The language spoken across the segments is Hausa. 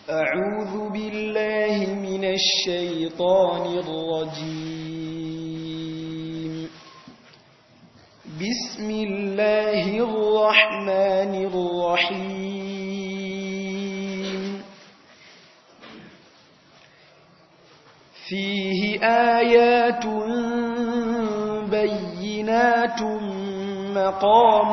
أعوذ بالله من الشيطان الرجيم بسم الله الرحمن الرحيم فيه آيات بينات مقام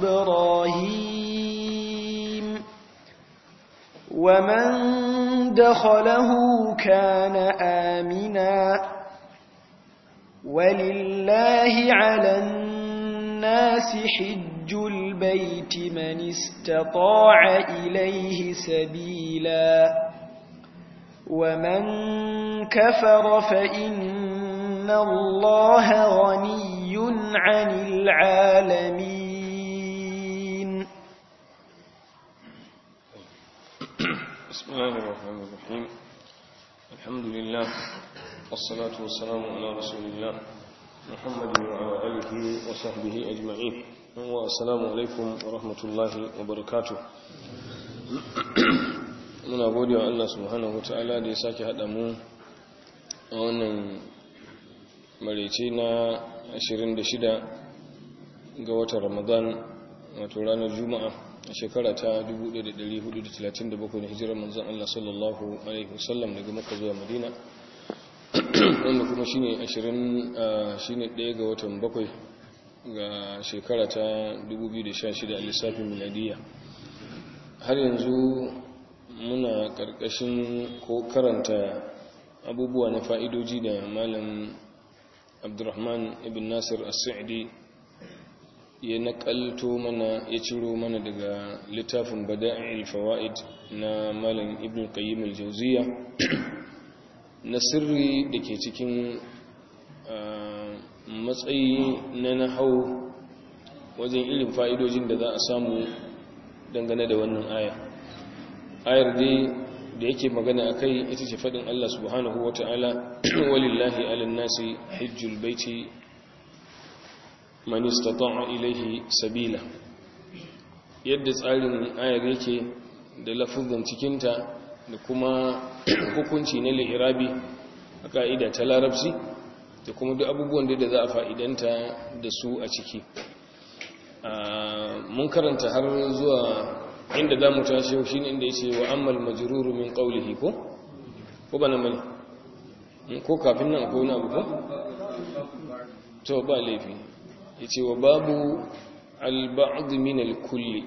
إبراهيم ومن دخله كان آمنا ولله على الناس حج البيت من استطاع إليه سبيلا ومن كفر فإن الله غني عن العالمين بسم الله الرحمن الرحيم الحمد لله والصلاة والسلام على رسول الله محمد وعلى آله وصحبه أجمعين والسلام عليكم ورحمة الله وبركاته muna gode wa Allah subhanahu wa ta'ala da ya sake haɗa mu a wannan marece na 26 ga watan ramadan wato ranar juma'a a shekara ta 1437 na hijirar manzon Allah sallallahu alaihi wasallam daga Makka zuwa Madina wanda kuma shine 20 shine 1 ga watan 7 ga shekara ta 2016 a lissafin miladiya har yanzu muna karkashin ko karanta abubuwa na fa'idoji da malam Abdurrahman ibn Nasir as-Sa'di ya nakalto mana ya ciro mana daga littafin bada'il fawaid na malam ibn qayyim al-jawziya na sirri da ke cikin matsayi na nahau wajen irin fa'idojin da za a samu dangane da wannan aya ayar dai da yake magana akai ita ce fadin Allah subhanahu wata'ala walillahi 'alan nasi hajjul baiti man istata'a ilaihi sabila yadda tsarin ayar yake da lafuzan cikinta da kuma hukunci na li'irabi a ka'ida ta larabci da kuma duk abubuwan da za a fa'idanta da su a ciki mun karanta har zuwa inda za mu tashi yau shine inda yace wa ammal majruru min qawlihi ko ko bana mani ko kafin nan ko na abu ko to ba laifi yace wa babu al-ba'd min al-kull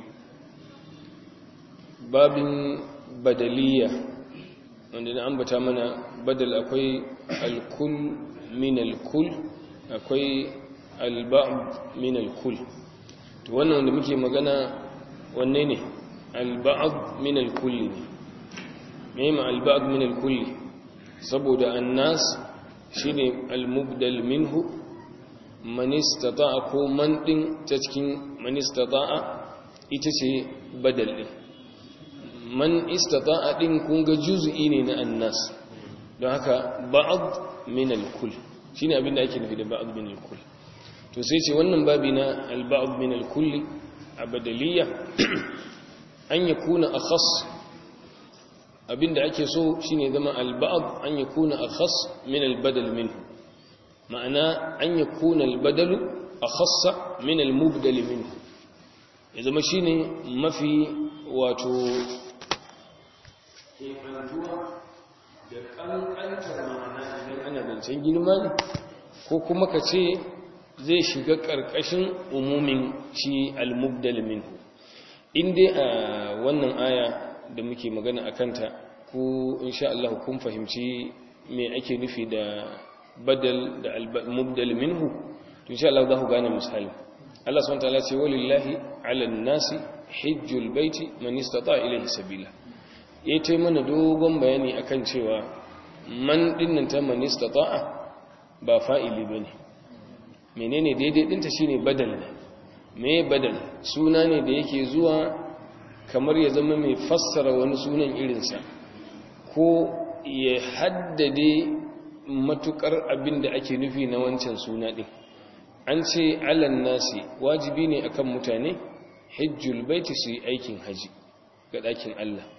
babin badaliya wanda na ambata mana badal akwai al-kull min al-kull akwai al-ba'd min al-kull to wannan wanda muke magana wanne ne al-ba'd min al-kull ne me ma al-ba'd min al-kull saboda annas shine al-mubdal minhu man istata'a ko man din ta cikin man istata'a ita ce badal din man istata'a din kun ga juz'i ne na annas don haka ba'd min al-kull shine abin da ake nufi da ba'd min al-kull to sai ce wannan babi na al-ba'd min al-kull abadaliya an yakuna akhas abinda ake so shine zama al-ba'd an yakuna akhas min al-badal minhu ma'ana an yi kunan badalu a khassa min al-mubdal minhu ya zama shine mafi wato da kankantar ma'ana idan ana zancen girma ne ko kuma ka ce zai shiga ƙarƙashin umumin shi al-mubdal minhu in dai a wannan aya da muke magana a kanta ko insha Allah kun fahimci me ake nufi da badal da mubdal minhu to insha Allah za ku gane misali Allah subhanahu wataala ce walillahi ala nasi hajjul baiti man istata ilayhi sabila yayi tai mana dogon bayani akan cewa man dinnan ta man istata ba fa'ili bane menene daidai dinta shine badal ne me badal suna ne da yake zuwa kamar ya zama mai fassara wani sunan irinsa ko ya haddade matukar abin da ake nufi na wancan suna ɗin an ce alan nasi wajibi ne akan mutane hajjul baiti su yi aikin haji ga ɗakin Allah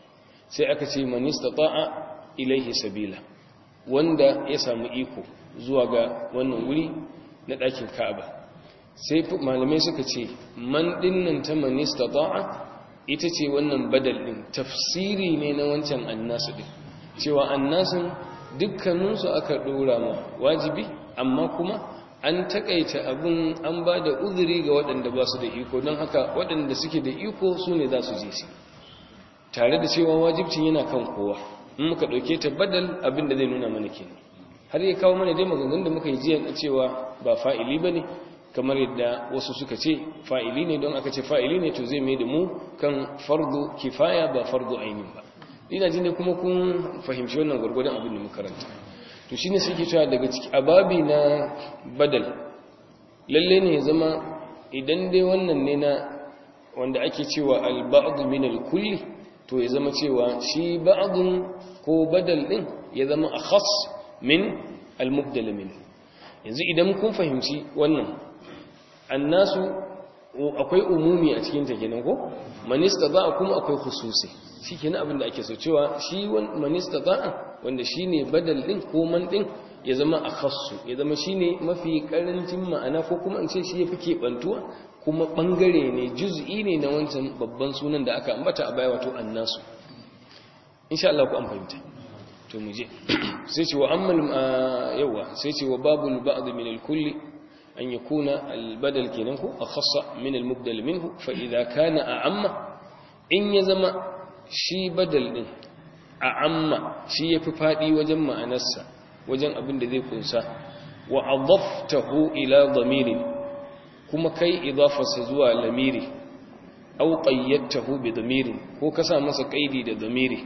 sai aka ce man istata'a ilaihi sabila wanda ya samu iko zuwa ga wannan wuri na ɗakin Ka'aba sai malamai suka ce man dinnan ta man istata'a ita ce wannan badal din tafsiri ne na wancan annasu din cewa annasun dukkaninsu aka dora ma wajibi amma kuma an takaita abin an ba da uzuri ga waɗanda ba su da iko don haka waɗanda suke da iko su ne za su je su tare da cewa wajibcin yana kan kowa in muka ɗauke ta badal abin da zai nuna mana kenan har ya kawo mana dai maganganun da muka yi jiya cewa ba fa'ili ba ne kamar yadda wasu suka ce fa'ili ne don aka ce fa'ili ne to zai mai da mu kan fardu kifaya ba fardu ainihin ba ina jin da kuma kun fahimci wannan gwargwadon abin da muka karanta to shine sai ke cewa daga ciki ababi na badal lalle ne zama idan dai wannan ne na wanda ake cewa al-ba'd min al-kulli to ya zama cewa shi ba'dun ko badal din ya zama akhas min al-mubdal min yanzu idan kun fahimci wannan annasu akwai umumi a cikin ta kenan ko manista za kuma akwai khususi shi kenan abin da ake so cewa shi manista za wanda shine badal din ko man din ya zama akhassu ya zama shine mafi karancin ma'ana ko kuma in ce shi yafi kebantuwa kuma bangare ne juz'i ne na wancan babban sunan da aka ambata a baya wato annasu insha Allah ku an fahimta to mu je sai ce wa ammal yawa sai ce wa babul ba'd min al-kulli أن يكون البدل كننه أخص من المبدل منه فإذا كان أعم إن يزم شي بدل إن أعم شي يففادي وجمع نسا وجن أبن ذي كنسا وأضفته إلى ضمير كما كي إضافة سزوى لميري أو قيدته بضمير هو كسا مسا قيدي ضميري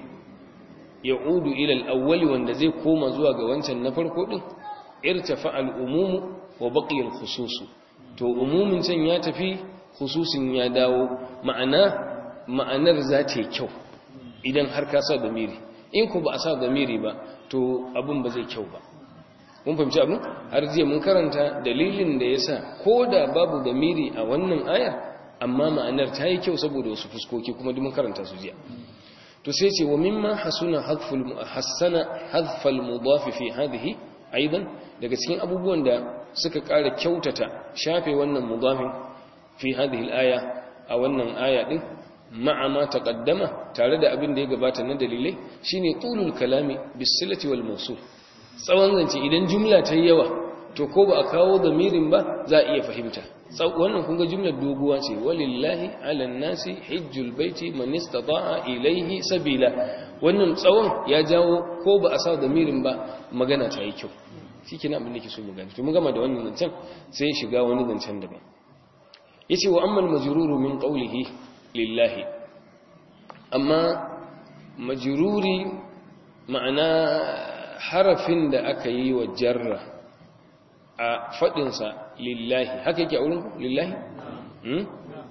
يعود إلى الأول وأن ذي كوما زوى قوانسا نفر كودي ارتفع الأموم wa baƙiyar khususu to umumin can ya tafi khususin ya dawo ma'ana ma'anar za ta yi kyau idan har ka sa damiri in ku ba a sa damiri ba to abin ba zai kyau ba mun fahimci abin har jiya mun karanta dalilin da ya sa ko da babu damiri a wannan ayar amma ma'anar ta yi kyau saboda wasu fuskoki kuma duk mun karanta su jiya to sai ce wa mimma hasuna hadful hassana hadfal mudaf fi hadhihi aidan daga cikin abubuwan da suka ƙara kyautata shafe wannan mudafin fi hadhihi al-aya a wannan aya din ma'a ma taqaddama tare da abin da ya gabata na dalilai shine tulul kalami bisilati wal mawsul tsawon zance idan jumla ta yawa to ko ba a kawo damirin ba za a iya fahimta wannan kun ga jumlar doguwa ce walillahi ala nasi hajjul baiti man istata'a ilayhi sabila wannan tsawon ya jawo ko ba a sa damirin ba magana ta yi kyau shi ke abin da ke so mu gani to mun gama da wannan zancen sai shiga wani zancen daban yace wa ammal majruru min qawlihi lillahi amma majruri ma'ana harafin da aka yi wa jarra a fadin sa lillahi haka yake a wurin ku lillahi hmm?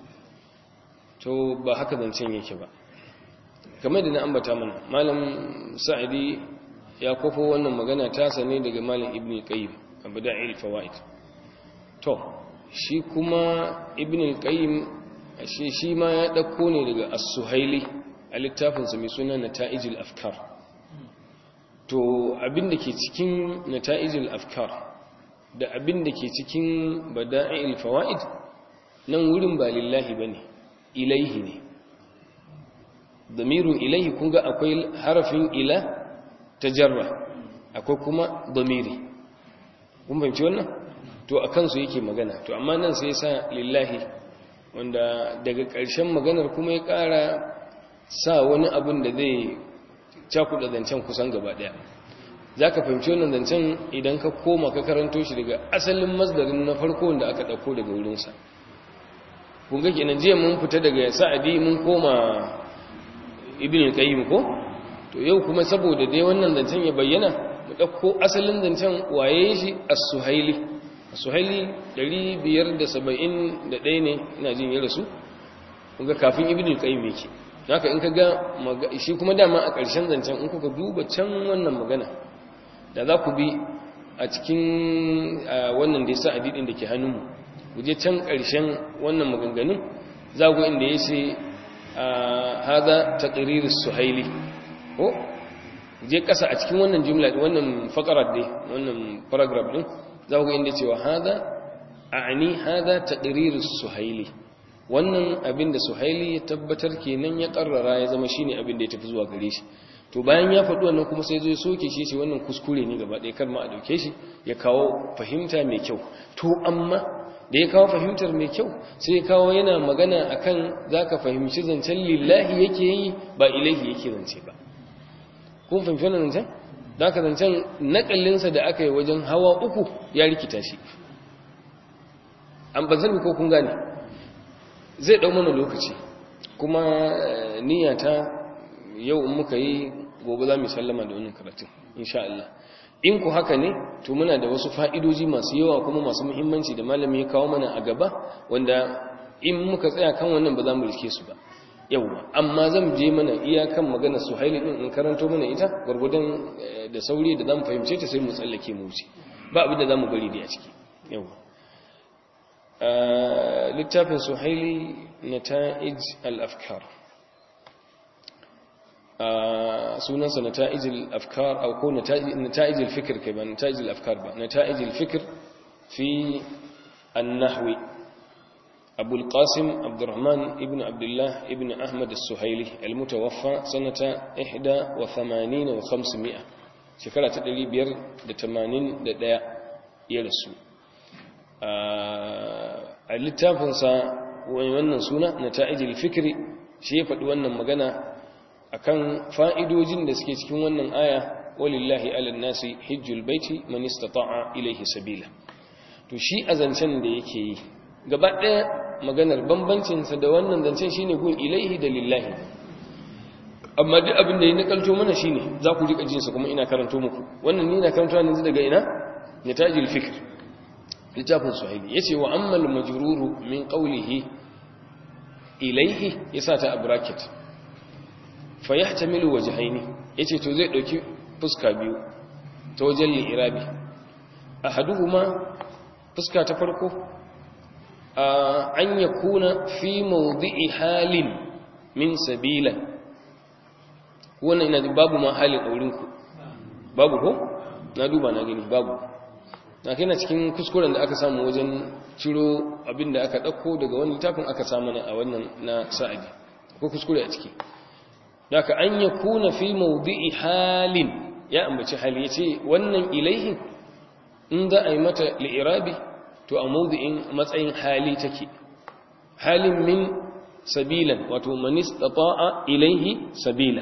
to ba haka zancen yake ba kamar da na ambata mana malam sa'idi ya kofo wannan magana tasa ne daga malin ibn qayyim abu da'il fawaid to shi kuma ibn qayyim shi shi ma ya dauko ne daga as-suhaili a littafin sa mai suna nata'ijul afkar to abinda ke cikin nata'ijul afkar da abinda ke cikin bada'il fawaid nan wurin ba lillahi bane ilaihi ne damirun ilaihi kun ga akwai harafin ila tajarra akwai kuma damiri kun fahimci wannan to a kansu yake magana to amma nan sai sa lillahi wanda daga ƙarshen maganar kuma ya ƙara sa wani abin da zai cakuɗa zancen kusan gaba ɗaya za ka fahimci wannan zancen idan ka koma ka karanto shi daga asalin masdarin na farko da aka ɗauko daga wurinsa kun ga kenan jiya mun fita daga sa'adi mun koma ibn qayyim ko to yau kuma saboda dai wannan zancen ya bayyana mu dauko asalin zancen waye shi as-suhaili as-suhaili 571 ne ina jin ya rasu kuga kafin ibnu qayyim yake haka in kaga shi kuma dama a ƙarshen zancen in kuka duba can wannan magana da za ku bi a cikin wannan da yasa adidin da ke hannunmu ku je can ƙarshen wannan maganganun za ku inda yace hada taqrir as-suhaili ko je kasa a cikin wannan jumla wannan faqarar dai wannan paragraph din za ku ga inda cewa hada a'ni hada taqrir as-suhaili wannan abin da suhaili ya tabbatar kenan ya karrara ya zama shine abin da ya tafi zuwa gare shi to bayan ya faɗi wannan kuma sai zo ya soke shi shi wannan kuskure ne gaba ɗaya kar ma a dauke shi ya kawo fahimta mai kyau to amma da ya kawo fahimtar mai kyau sai ya kawo yana magana akan zaka fahimci zancen lillahi yake yi ba ilahi yake zance ba kun fahimci wannan zancen zaka zancen nakallinsa da aka yi wajen hawa uku ya rikita shi an bazan ko kun gane zai ɗau mana lokaci kuma niyyata yau in muka yi gobe za mu sallama da wannan karatun insha Allah in ku haka ne to muna da wasu fa'idoji masu yawa kuma masu muhimmanci da malami ya kawo mana a gaba wanda in muka tsaya kan wannan ba za mu rike su ba yauwa amma zan je mana iyakan magana su haili din in karanto mana ita gwargwadon da sauri da zamu fahimce ta sai mu tsallake mu wuce ba abin da zamu bari da a ciki yauwa littafin suhaili nata'ij al-afkar sunansa nata'ij al-afkar au ko nata'ij al-fikr kai ba nata'ij al-afkar ba nata'ij al-fikr fi an-nahwi أبو القاسم عبد الرحمن ابن عبد الله ابن أحمد السهيلي المتوفى سنة إحدى وثمانين وخمسمائة شكرا تدري بير دتمانين دداء يرسو a littafinsa wannan suna na ta'ijil fikri shi ya faɗi wannan magana akan fa'idojin da suke cikin wannan aya walillahi alan nasi hijjul baiti man istata'a ilaihi sabila to shi a zancen da yake yi gaba ɗaya maganar bambancinsa da wannan zancen shine gun ilaihi da lillahi amma duk abin da ya nakalto mana shine za ku rika jinsa kuma ina karanto muku wannan ni na karanto ne daga ina nitajil fikr littafin suhaili yace wa ammal majruru min qawlihi ilaihi yasa ta a bracket fa yahtamilu wajhaini yace to zai dauki fuska biyu ta wajen li'irabi ahaduhuma fuska ta farko an yakuna fi mawdi'i halin min sabila wannan ina babu ma halin aurinku babu ko na duba na gani babu na kai na cikin kuskuren da aka samu wajen ciro abin da aka ɗauko daga wani littafin aka samu a wannan na sa'adi ko kuskure a ciki da ka an ya kuna fi maudu'i halin ya ambaci hali ya ce wannan ilaihin in za a yi mata li'irabi to a maudu'in matsayin hali take halin min sabilan wato manis ta'a ilaihi sabila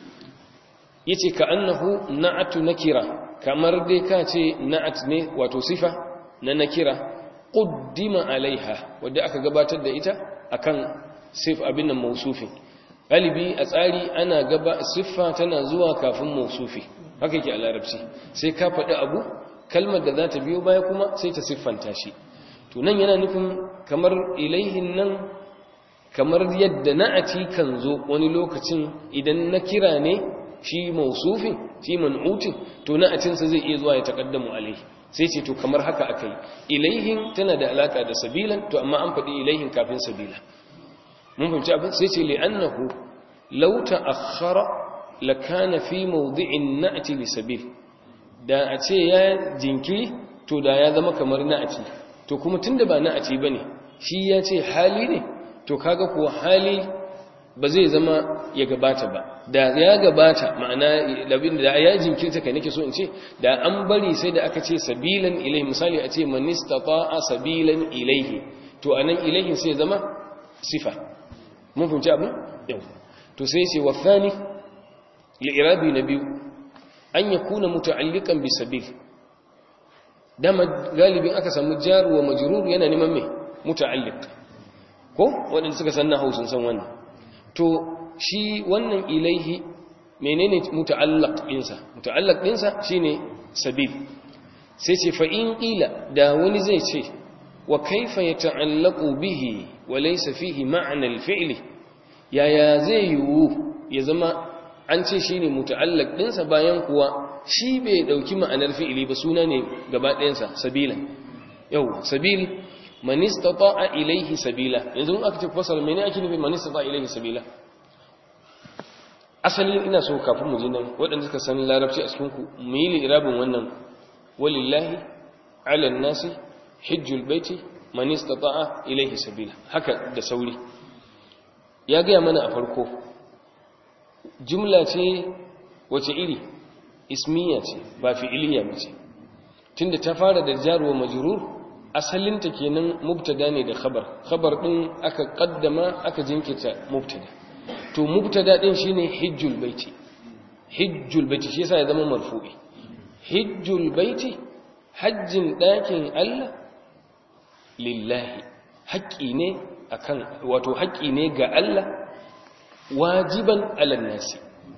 ya ce ka annahu na'atu nakira kamar dai ka ce na'at ne wato sifa na nakira quddima alaiha wadda aka gabatar da ita akan sif abin nan mausufin galibi a tsari ana gaba siffa tana zuwa kafin mausufi haka yake a larabci sai ka faɗi abu kalmar da za ta biyo baya kuma sai ta siffanta shi to nan yana nufin kamar ilaihin nan kamar yadda na'ati kan zo wani lokacin idan na kira ne shi mausufin shi man'utin to na'atinsa zai iya zuwa ya taƙaddamu alaihi sai ce to kamar haka aka yi ilaihin tana da alaka da sabilan to amma an faɗi ilaihin kafin sabila mun fahimci abin sai ce li'annahu law ta'akhkhara lakana fi mawdi'in na'ti li sabil da a ce ya jinkiri to da ya zama kamar na'ati to kuma tunda ba na'ati bane shi ya ce hali ne to kaga kuwa hali ba zai zama ya gabata ba da ya gabata ma'ana labin da ya jinkirta kai nake so in ce da an bari sai da aka ce sabilan ilaihi misali a ce man istata'a sabilan ilaihi to anan ilaihi sai zama sifa mun fahimci abin yau to sai ce wafani li'irabi na biyu an yakuna muta'alliqan bi sabil dama galibin aka samu jar wa majrur yana neman me muta'alliq ko wadanda suka san nahwu sun san wannan to shi wannan ilaihi menene muta'allaq dinsa muta'allaq dinsa shine sabil sai ce fa in qila da wani zai ce wa kaifa yata'allaqu bihi wa laysa fihi ma'na al-fi'l yaya zai yiwu ya zama an ce shine muta'allaq dinsa bayan kuwa shi bai dauki ma'anar fi'ili ba suna ne gaba ɗayansa sabilan yau sabil man istata'a ilayhi sabila yanzu aka ce fasal mene ake nufi man istata'a ilayhi sabila asalin ina so kafin mu je nan waɗanda suka san larabci a cikin ku mu yi lirabin wannan walillahi ala nasi hijjul baiti man istata'a ilayhi sabila haka da sauri ya gaya mana a farko jumla ce wace iri ismiya ce ba fi'iliya ba ce tunda ta fara da jarwa majrur asalinta kenan mubtada ne da khabar khabar din aka kaddama aka jinkita mubtada to mubtada din shine hijjul baiti hijjul baiti shi yasa ya zama marfu'i hijjul baiti hajjin dakin Allah lillahi haƙƙi ne akan wato haƙƙi ne ga Allah wajiban alal nasi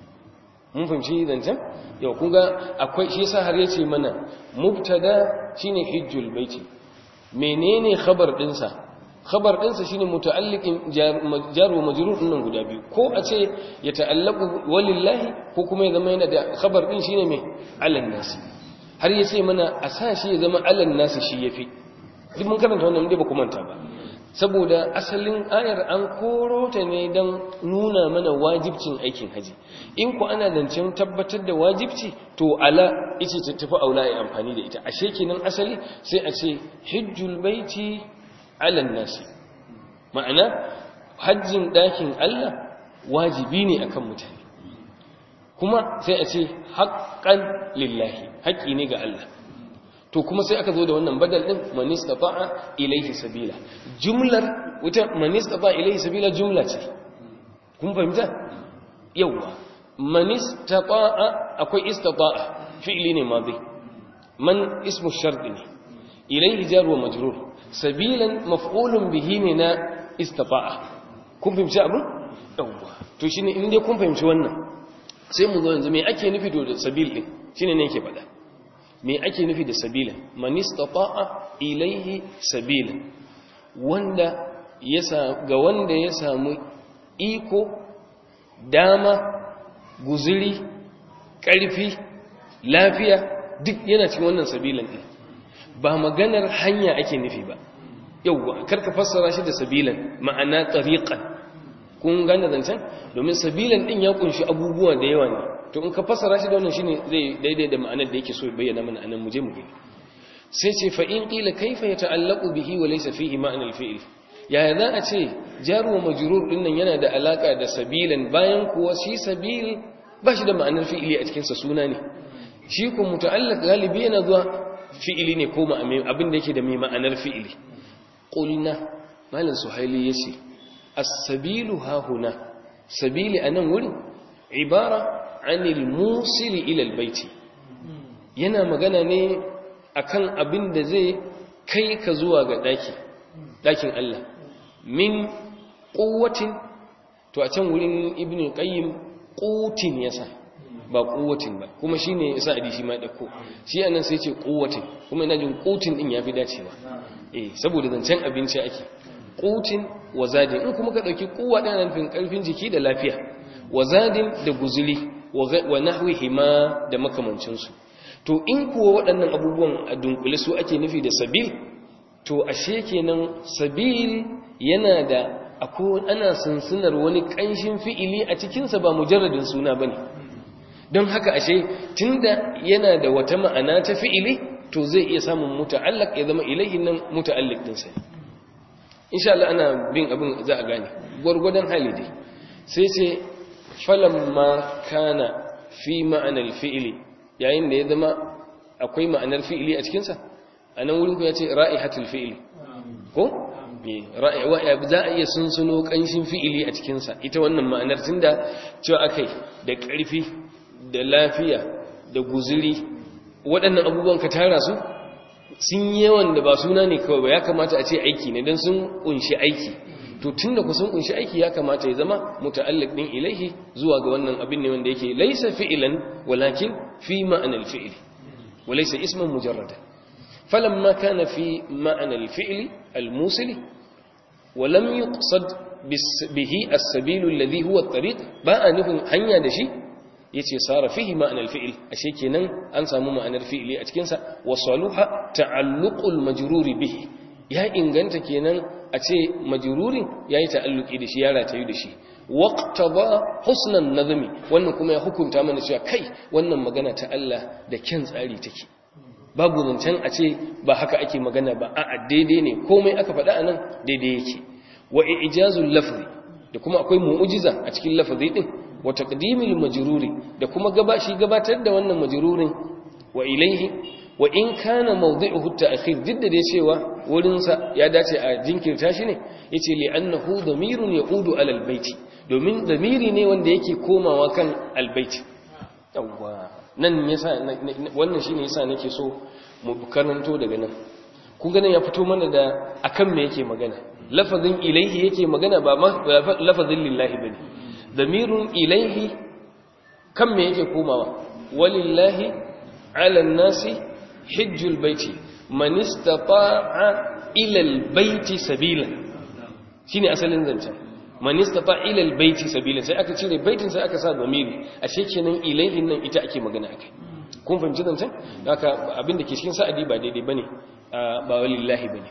mun fahimci zancen yau kun ga akwai shi yasa har yace mana mubtada shine hijjul baiti menene khabar dinsa khabar dinsa shine muta'alliqin jar wa majrur din guda biyu ko a ce ya ta'allaqu walillahi ko kuma ya zama yana da khabar din shine me alal nasi har yace mana a sa shi ya zama alal nasi shi yafi duk mun karanta wannan dai ba ku manta ba saboda asalin ayar an koro ta ne don nuna mana wajibcin aikin haji in ku ana zancen tabbatar da wajibci to ala ita ta tafi aula ya amfani da ita ashe kenan asali sai a ce hijjul baiti alan nasi ma'ana hajjin ɗakin Allah wajibi ne akan mutane kuma sai a ce haƙƙan lillahi haƙƙi ne ga Allah to kuma sai aka zo da wannan badal din man istata'a ilayhi sabila jumlar wata man istata'a ilayhi sabila jumla ce kun fahimta yawa man istata'a akwai istata'a fi'li ne madi man ismu shart ne ilayhi jar wa majrur sabilan maf'ulun bihi ne na istata'a kun fahimci abu yawa to shine in dai kun fahimci wannan sai mu zo yanzu me ake nufi da sabil din shine ne yake faɗa me ake nufi da sabila man istata'a ilaihi sabila wanda ya ga wanda ya samu iko dama guzuri ƙarfi lafiya duk yana cikin wannan sabilan din ba maganar hanya ake nufi ba yauwa karka fassara shi da sabilan ma'ana tariqan kun gane zancen domin sabilan din ya kunshi abubuwa da yawa ne to in ka fassara shi da wannan shine zai daidai da ma'anar da yake so bayyana mana anan muje mu gani sai ce fa in qila kayfa yata'allaqu bihi wa laysa fihi ma'na al-fi'l yaya za a ce jaru wa majrur din nan yana da alaka da sabilan bayan kuwa shi sabil ba shi da ma'anar fi'ili a cikin sa suna ne shi ko muta'allaq galibi yana zuwa fi'ili ne ko abin da yake da mai ma'anar fi'ili qulna malam suhaili yace as-sabilu ha huna sabili anan wurin ibara anil musili ilal baiti yana magana ne akan abin da zai kai ka zuwa ga daki dakin Allah min quwwatin to a can wurin ibnu qayyim qutin yasa ba quwwatin ba kuma shine yasa adi shi ma dauko shi anan sai ce quwwatin kuma ina jin qutin din yafi dacewa eh saboda zancen abinci ake qutin wa zadin in kuma ka dauki quwwa din nufin karfin jiki da lafiya wa zadin da guzuli wa nahwihi ma da makamancinsu to in kuwa waɗannan abubuwan a dunkule su ake nufi da sabil to ashe kenan sabil yana da akwai ana sunsunar wani ƙanshin fi'ili a cikinsa ba mujarradin suna ba ne don haka ashe tunda yana da wata ma'ana ta fi'ili to zai iya samun muta'allaq ya zama ilaihin nan muta'alliq ɗinsa insha Allah ana bin abin za a gane gwargwadon hali dai sai ce falamma kana fi ma'anar fi'ili yayin da ya zama akwai ma'anar fi'ili a cikinsa a nan wurin ku ya ce ra'ihatul fi'ili ko? za a iya sunsuno ƙanshin fi'ili a cikinsa ita wannan ma'anar tun da cewa aka yi da ƙarfi da lafiya da guziri waɗannan abubuwan ka tara su sun yawan da ba suna ne kawai ba ya kamata a ce aiki ne don sun ƙunshi aiki to tun da kusan kunshi aiki ya kamata ya zama muta'alliq din ilaihi zuwa ga wannan abin ne wanda yake laysa fi'lan walakin fi ma'anal fi'l wa laysa isman mujarrada falamma kana fi ma'anal fi'l al-musil wa lam yuqsad bihi as-sabil alladhi huwa at-tariq ba nufin hanya da shi yace sara fihi ma'anal fi'l ashe kenan an samu ma'anar fi'li a cikin sa wa saluha ta'alluqul majruri bihi ya inganta kenan a ce majururin ya yi ta'alluki da shi ya ratayu da shi waqtaba husnan nazmi wannan kuma ya hukunta mana cewa kai wannan magana ta Allah da kyan tsari take babu zancen a ce ba haka ake magana ba a'a daidai ne komai aka faɗa anan daidai yake wa ijazul lafzi da kuma akwai mu'jiza a cikin lafazi din wa taqdimul majruri da kuma gabashi gabatar da wannan majrurin wa ilaihi wa in kana mawdi'uhu at-ta'khir didda da cewa wurin sa ya dace a jinkirta shi ne yace li annahu damirun yaqudu ala al-baiti domin damiri ne wanda yake komawa kan al-baiti yawa nan yasa wannan shine yasa nake so mu karanto daga nan kun ga nan ya fito mana da akan me yake magana lafazin ilaihi yake magana ba lafazin lillahi bane damirun ilaihi kan me yake komawa walillahi ala nasi hijjul baiti man istata'a ila albayti sabila shine asalin zancen man istata'a ila albayti sabila sai aka cire baitin sai aka sa damiri ashe kenan ilaihi nan ita ake magana akai kun fahimci zancen haka abinda ke cikin sa'adi ba daidai bane ba walillahi bane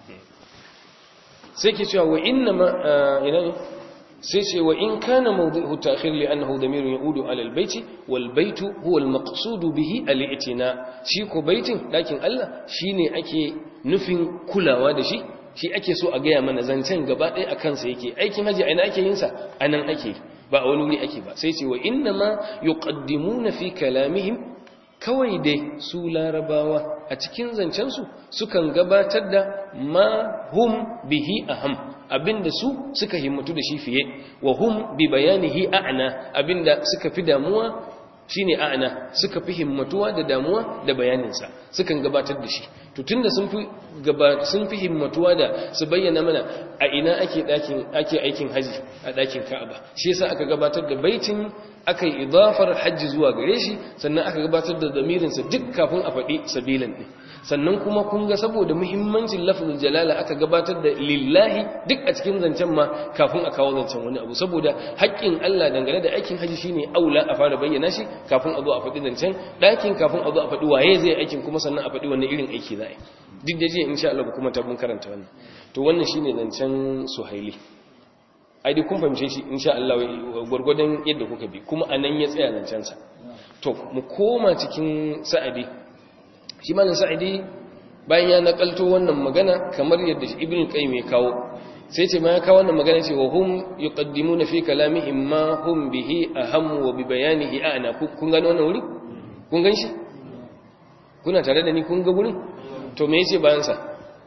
sai ke cewa wa inna ma ina ne sai ce wa in kana mawdu'u ta'khir li annahu damirun yaudu ala albayti wal baytu huwa almaqsud bihi al-i'tina shi ko baitin dakin Allah shine ake nufin kulawa da shi shi ake so a gaya mana zancen gaba ɗaya akan sa yake aikin haji aina ake yin sa anan ake ba a wani wuri ake ba sai ce wa inna ma yuqaddimuna fi kalamihim kawai dai su larabawa a cikin zancensu sukan gabatar da ma hum bihi aham abinda su suka himmatu da shi fiye wa hum bi bayanihi a'na abinda suka fi damuwa shine a'na suka fi himmatuwa da damuwa da bayaninsa sukan gabatar da shi to tunda sun fi gaba sun fi himmatuwa da su bayyana mana a ina ake dakin ake aikin haji a dakin Ka'aba shi yasa aka gabatar da baitin aka yi idafar hajji zuwa gare shi sannan aka gabatar da damirinsa duk kafin a faɗi sabilan ɗin sannan kuma kun ga saboda muhimmancin lafazin jalala aka gabatar da lillahi duk a cikin zancen ma kafin a kawo zancen wani abu saboda haƙƙin Allah dangane da aikin haji shine aula a fara bayyana shi kafin a zo a faɗi zancen ɗakin kafin a zo a faɗi waye zai aikin kuma sannan a faɗi wani irin aiki za a yi duk da jiya insha Allah kuma ta mun karanta wannan to wannan shine zancen suhaili ai dai kun fahimce shi insha Allah gurgurdan yadda kuka bi kuma anan ya tsaya zancen sa to mu koma cikin sa'adi shi malam sa'adi bayan ya nakalto wannan magana kamar yadda ibn qayyim ya kawo sai ce ma ya kawo wannan magana ce wa hum yuqaddimuna fi kalamihim ma hum bihi aham wa bi bayanihi ana kun gano wannan wuri kun gan shi kuna tare da ni kun ga wurin to me yace bayan sa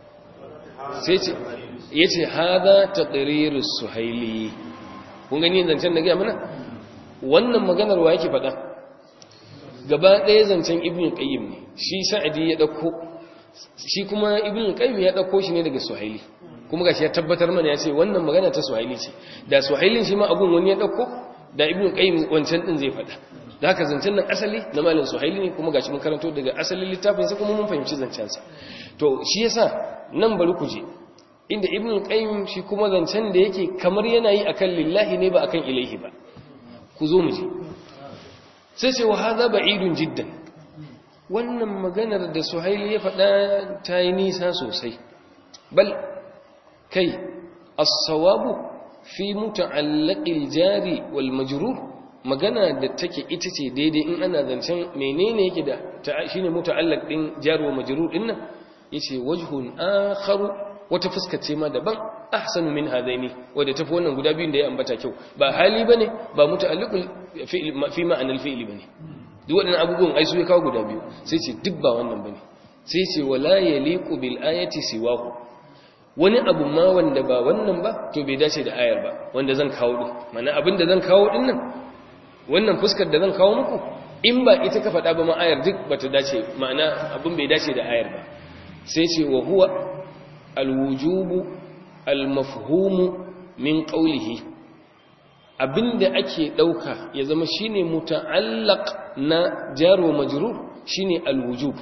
sai ce yace hada taqrirus suhaili kun gani zancen da ga mana wannan maganar wa yake faɗa gaba ɗaya zancen ibn qayyim ne shi sa'adi ya dauko shi kuma ibn qayyim ya dauko shi ne daga suhaili kuma gashi ya tabbatar mana ya ce wannan magana ta suhaili ce da suhailin shi ma abun wani ya dauko da ibn qayyim wancan din zai faɗa da haka zancen nan asali na malin suhaili ne kuma gashi mun karanto daga asalin littafin sa kuma mun fahimci zancen sa to shi yasa nan bari ku je inda ibn qayyim shi kuma zancen da yake kamar yana yi akan lillahi ne ba akan ilaihi ba ku zo mu je sai ce wa hadha ba'idun jiddan wannan maganar da suhaili ya faɗa ta yi nisa sosai bal kai as-sawabu fi muta'allaqil jari wal majrur magana da take ita ce daidai in ana zancen menene yake da shine muta'allaq din jar wa majrur din nan yace wajhun akharu wata fuska ce ma daban ahsanu min hadaini wanda tafi wannan guda biyun da ya ambata kyau ba hali bane ba muta'alliqul fi'l fi ma'anal fi'li bane duk waɗannan abubuwan ai su ya kawo guda biyu sai ce duk ba wannan bane sai ce wala yaliqu bil ayati siwahu wani abu ma wanda ba wannan ba to bai dace da ayar ba wanda zan kawo din mana abin da zan kawo din nan wannan fuskar da zan kawo muku in ba ita ka faɗa ba ma ayar duk bata dace ma'ana abin bai dace da ayar ba sai ce wa huwa alwujubu almafhumu min qawlihi abinda ake dauka ya zama shine muta'allaq na jar wa majrur shine alwujub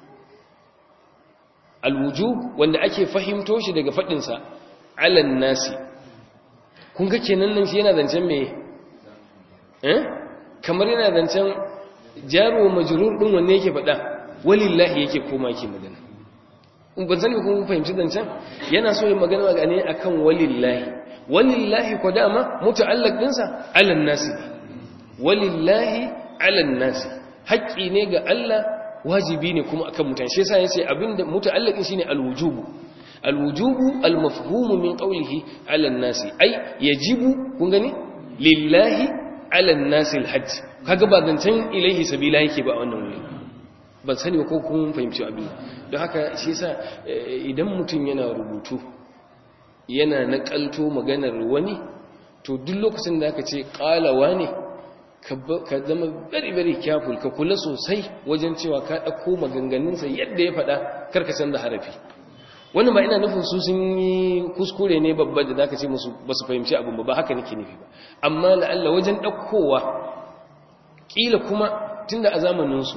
alwujub wanda ake fahimto shi daga fadin sa alan nasi kun ga kenan nan shi yana zancen me eh kamar yana zancen jar wa majrur din wanne yake fada walillahi yake koma yake magana ban sani ba kuma fahimci zancen yana so yin magana ga ne akan walillahi walillahi ko dama muta'allaq dinsa alan nasi walillahi alan nasi haƙƙi ne ga Allah wajibi ne kuma akan mutane shi yasa yace abinda muta'allaqin shine alwujubu alwujubu almafhumu min qawlihi alan nasi ai yajibu kun gani lillahi alan nasi alhajj kaga ba zancen ilaihi sabila yake ba wannan wuri ban sani ba ko kun fahimci abin don haka shi yasa idan mutum yana rubutu yana nakalto maganar wani to duk lokacin da aka ce qalawa ne ka zama very very careful ka kula sosai wajen cewa ka dauko maganganunsa yadda ya faɗa karka canza harafi wannan ba ina nufin su sun yi kuskure ne babba da zaka ce musu ba su fahimci abin ba ba haka nake nufi ba amma la'alla wajen ɗaukowa ƙila kuma tunda a zamaninsu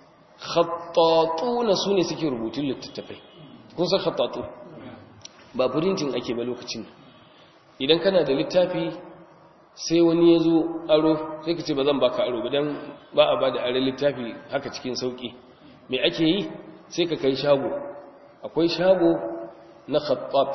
khattatuna su ne suke rubutun littattafai kun san khattatu ba printing ake ba lokacin idan kana da littafi sai wani ya zo aro sai ka ce ba zan baka aro ba don ba a ba da are littafi haka cikin sauƙi mai ake yi sai ka kai shago akwai shago na khattat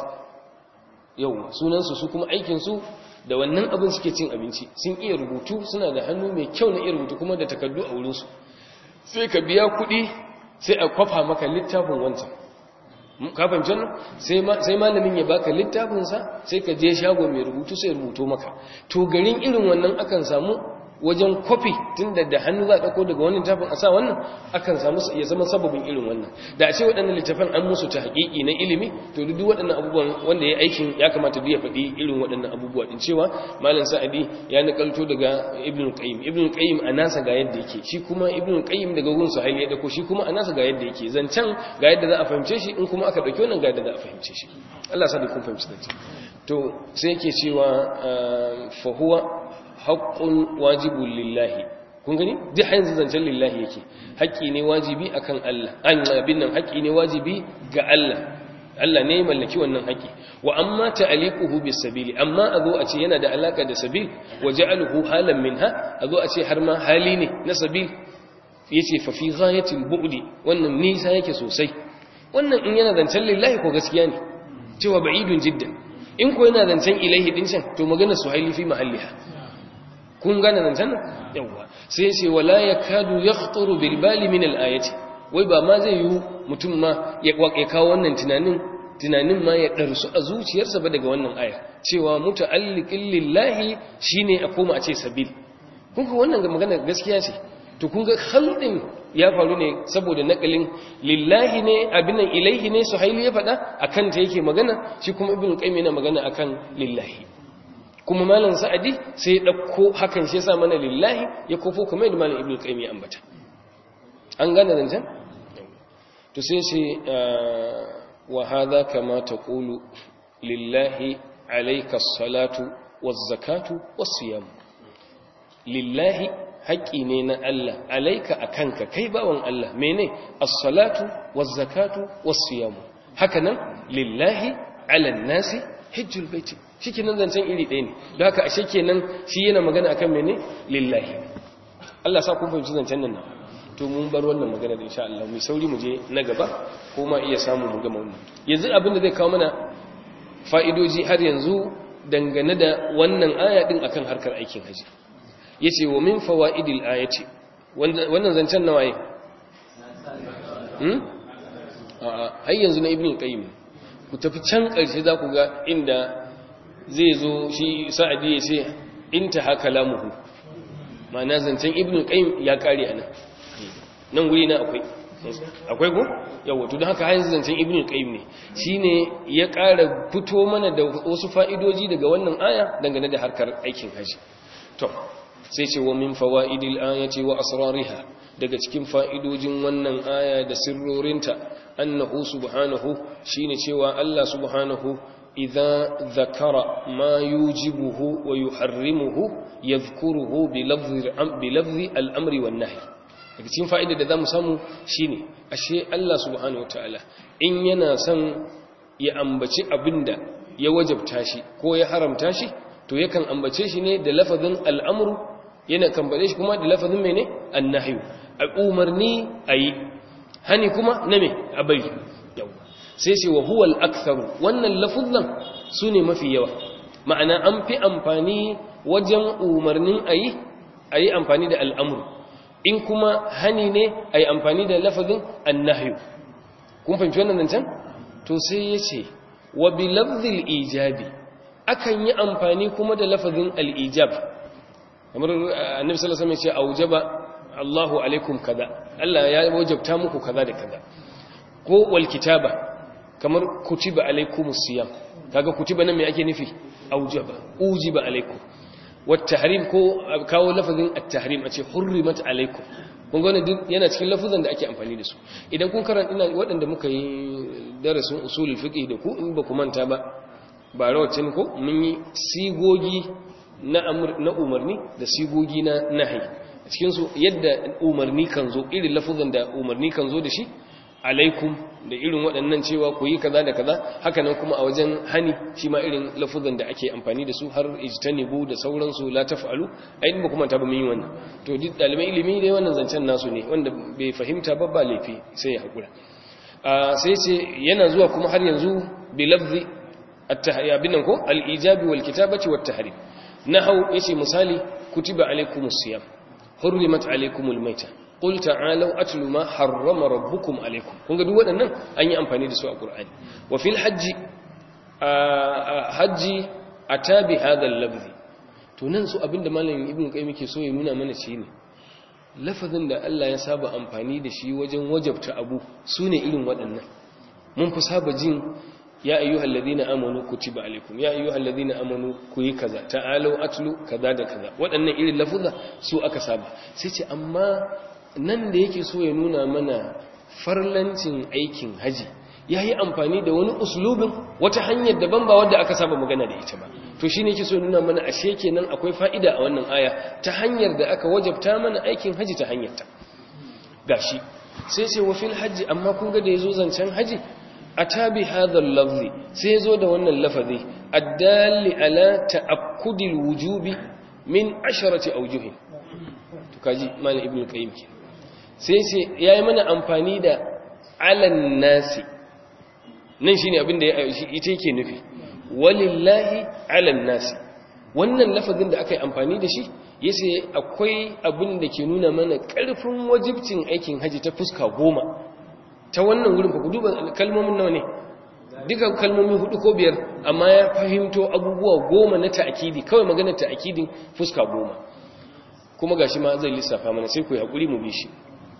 yau sunansu su kuma aikinsu da wannan abin suke cin abinci sun iya rubutu suna da hannu mai kyau na iya rubutu kuma da takardu a wurinsu sai ka biya kuɗi sai a kwafa maka littafin wancan kafin can sai malamin ya baka littafinsa sai ka je shago mai rubutu sai rubuto maka to garin irin wannan akan samu wajen kwafi tun da da hannu za a ɗauko daga wani littafin a sa wannan akan samu ya zama sababin irin wannan da a ce waɗannan littafin an musu ta haƙiƙi na ilimi to duk waɗannan abubuwan wanda ya aikin ya kamata duk ya faɗi irin waɗannan abubuwa din cewa malam sa'adi ya nakalto daga ibn qayyim ibn qayyim a nasa ga yadda yake shi kuma ibn qayyim daga gun suhaili ya dauko shi kuma a nasa ga yadda yake zancen ga yadda za a fahimce shi in kuma aka dauki wannan ga yadda za a fahimce shi Allah sa da kun fahimci zancen to sai yake cewa fa huwa haƙƙun wajibun lillahi kun gani duk yanzu zancen lillahi yake haƙƙi ne wajibi akan Allah an abin nan haƙƙi ne wajibi ga Allah Allah ne mallaki wannan haƙƙi wa amma ta'aliquhu bis sabili amma azo a ce yana da alaka da sabil wa ja'aluhu halan minha azo a ce har ma hali ne na sabil yace fa fi ghayatil bu'di wannan nisa yake sosai wannan in yana zancen lillahi ko gaskiya ne cewa ba'idun jiddan in ko yana zancen ilaihi din can to magana suhaili fi mahalliha kun gane nan can yawa sai ce wala yakadu yakhturu bil bali min al ayati wai ba ma zai yi mutum ma ya kawo wannan tunanin tunanin ma ya darsu a zuciyarsa ba daga wannan aya cewa muta'alliqin lillahi shine a koma a ce sabil kun ga wannan magana gaskiya ce to kun ga khaldin ya faru ne saboda nakalin lillahi ne abinan ilaihi ne suhaili ya faɗa akan ta yake magana shi kuma ibnu qayyim yana magana akan lillahi kuma malam sa'adi sai ya dauko hakan shi yasa mana lillahi ya kofo kuma yadda malam ibnu qayyim ya ambata an gane zancen to sai sai wa hadha kama taqulu lillahi alayka as-salatu waz-zakatu was-siyam lillahi haƙƙi ne na Allah alaika akanka kai bawan Allah mene as-salatu waz-zakatu was-siyam haka nan lillahi 'alan nasi hajjul baiti shikenan zancen iri ɗaya ne don haka ashe kenan shi yana magana akan mene lillahi Allah sa kun fahimci zancen nan to mun bar wannan magana da insha Allah mu sauri mu je na gaba ko ma iya samu mu gama wannan yanzu abin da zai kawo mana fa'idoji har yanzu dangane da wannan aya din akan harkar aikin haji yace wa min fawaidil ayati wannan zancen nawa yi hmm a har yanzu na ibnu qayyim ku tafi can karshe za ku ga inda zai zo shi sa'adi ya ce intaha kalamuhu ma'ana zancen ibnu qayyim ya kare anan nan guri na akwai akwai ko yawa to don haka har zancen ibnu qayyim ne shine ya ƙara fito mana da wasu fa'idoji daga wannan aya dangane da harkar aikin haji to sai ce wa min fawaidil ayati wa asrariha daga cikin fa'idojin wannan aya da sirrorinta annahu subhanahu shine cewa Allah subhanahu idza zakara ma yujibuhu wa yuharrimuhu yadhkuruhu bi lafzi bi lafzi al-amri wan nahy daga cikin fa'ida da zamu samu shine ashe Allah subhanahu wataala in yana son ya ambaci abinda ya wajabta shi ko ya haramta shi to yakan ambace shi ne da lafazin al'amru yana kambare shi kuma da lafazin mene annahyu a umarni ayi hani kuma na me a bari yawa sai ce wa huwal aktharu wannan lafuzan sune mafi yawa ma'ana an fi amfani wajen umarnin ayi ayi amfani da al'amru in kuma hani ne ayi amfani da lafazin annahyu kun fahimci wannan zancen to sai yace wa bi lafzil ijabi akan yi amfani kuma da lafazin al-ijab kamar annabi sallallahu alaihi wasallam ya ce aujaba Allahu alaikum kaza Allah ya wajabta muku kaza da kaza ko wal kitaba kamar kutiba alaikumus siyam kaga kutiba nan me ake nufi aujaba ujiba alaikum wat tahrim ko kawo lafazin at tahrim a ce hurrimat alaikum kun ga duk yana cikin lafazan da ake amfani da su idan kun karanta ina waɗanda muka yi darasin usulul fiqh da ku in ba ku manta ba ba rawacin ko mun yi sigogi na na umarni da sigogi na nahi a cikin su yadda umarni kan zo irin lafazan da umarni kan zo da shi alaikum da irin waɗannan cewa ku yi kaza da kaza haka nan kuma a wajen hani shi ma irin lafuzan da ake amfani da su har ijtanibu da sauransu la taf'alu ai ba kuma ta ba mun yi wannan to duk dalibai ilimi dai wannan zancen nasu ne wanda bai fahimta ba ba laifi sai ya hakura sai ce yana zuwa kuma har yanzu bi lafzi at-tahya binan ko al-ijabi wal kitabati wat tahrim nahau yace misali kutiba alaikumus siyam hurrimat alaikumul maita qul ta'alu atlu ma harrama rabbukum alaykum kun ga duk waɗannan an yi amfani da su a Qur'ani wa fil hajji hajji atabi hadha al-lafz to nan su abinda malamin ibnu qayyim yake so ya nuna mana shine lafazin da Allah ya saba amfani da shi wajen wajabta abu sune irin waɗannan mun fi saba jin ya ayyuhal ladina amanu kutiba alaykum ya ayyuhal ladina amanu ku yi kaza ta'alu atlu kaza da kaza waɗannan irin lafuza su aka saba sai ce amma nan da yake so ya nuna mana farlancin aikin haji ya yi amfani da wani uslubin wata hanyar daban ba wadda aka saba magana da ita ba to shi ne yake so ya nuna mana ashe kenan akwai fa'ida a wannan aya ta hanyar da aka wajabta mana aikin haji ta hanyarta gashi sai ce wa fil haji amma kun ga da yazo zancen haji atabi hadha al-lafzi sai yazo da wannan lafazi addalli ala ta'akkudil wujubi min asharati awjuhin to kaji malam ibnu qayyim kenan sai sai ya yi mana amfani da alan nasi nan shi ne abinda ita yake nufi walillahi alan nasi wannan lafazin da aka yi amfani da shi ya sai akwai abin da ke nuna mana ƙarfin wajibcin aikin haji ta fuska goma ta wannan wurin fa ku duba kalmomin nawa ne duka kalmomi hudu ko biyar amma ya fahimto abubuwa goma na ta'akidi kawai maganar ta'akidin fuska goma kuma gashi ma zai lissafa mana sai ku yi haƙuri mu bi shi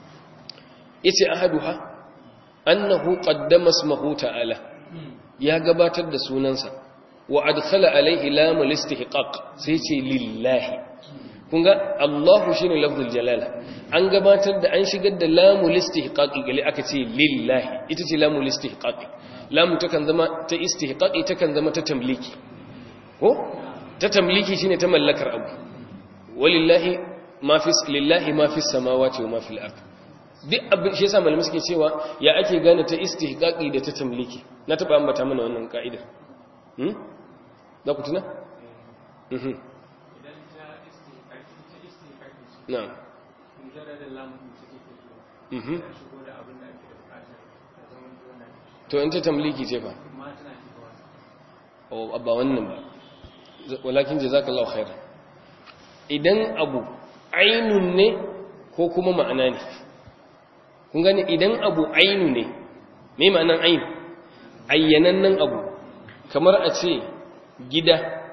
yace ahaduha annahu qaddama ismahu ta'ala ya gabatar da sunansa wa adkhala alayhi lam al-istihqaq sai yace lillahi kun ga Allahu shine lafzul jalala an gabatar da an shigar da lam al-istihqaq gali aka ce lillahi ita ce lam al-istihqaq lam takan zama ta istihqaqi takan zama ta tamliki ko ta tamliki shine ta mallakar abu walillahi ma fi lillahi ma fi samawati wa ma fil ardh duk abin shi yasa malamai suke cewa ya ake gane ta istihqaqi da ta tamliki na taba ambata mana wannan ka'idar hmm za ku tuna mhm idan ta istihqaqi ta istihqaqi na'am mujarrad lam take mhm ta shigo da abin da ake da bukata ta zama wannan to in ta tamliki ce fa amma tana shigowa oh abba wannan ba walakin jazakallahu khairan idan abu ainun ne ko kuma ma'ana ne kun gani idan abu ainu ne me ma'anan ainu ayyanannen abu kamar a ce gida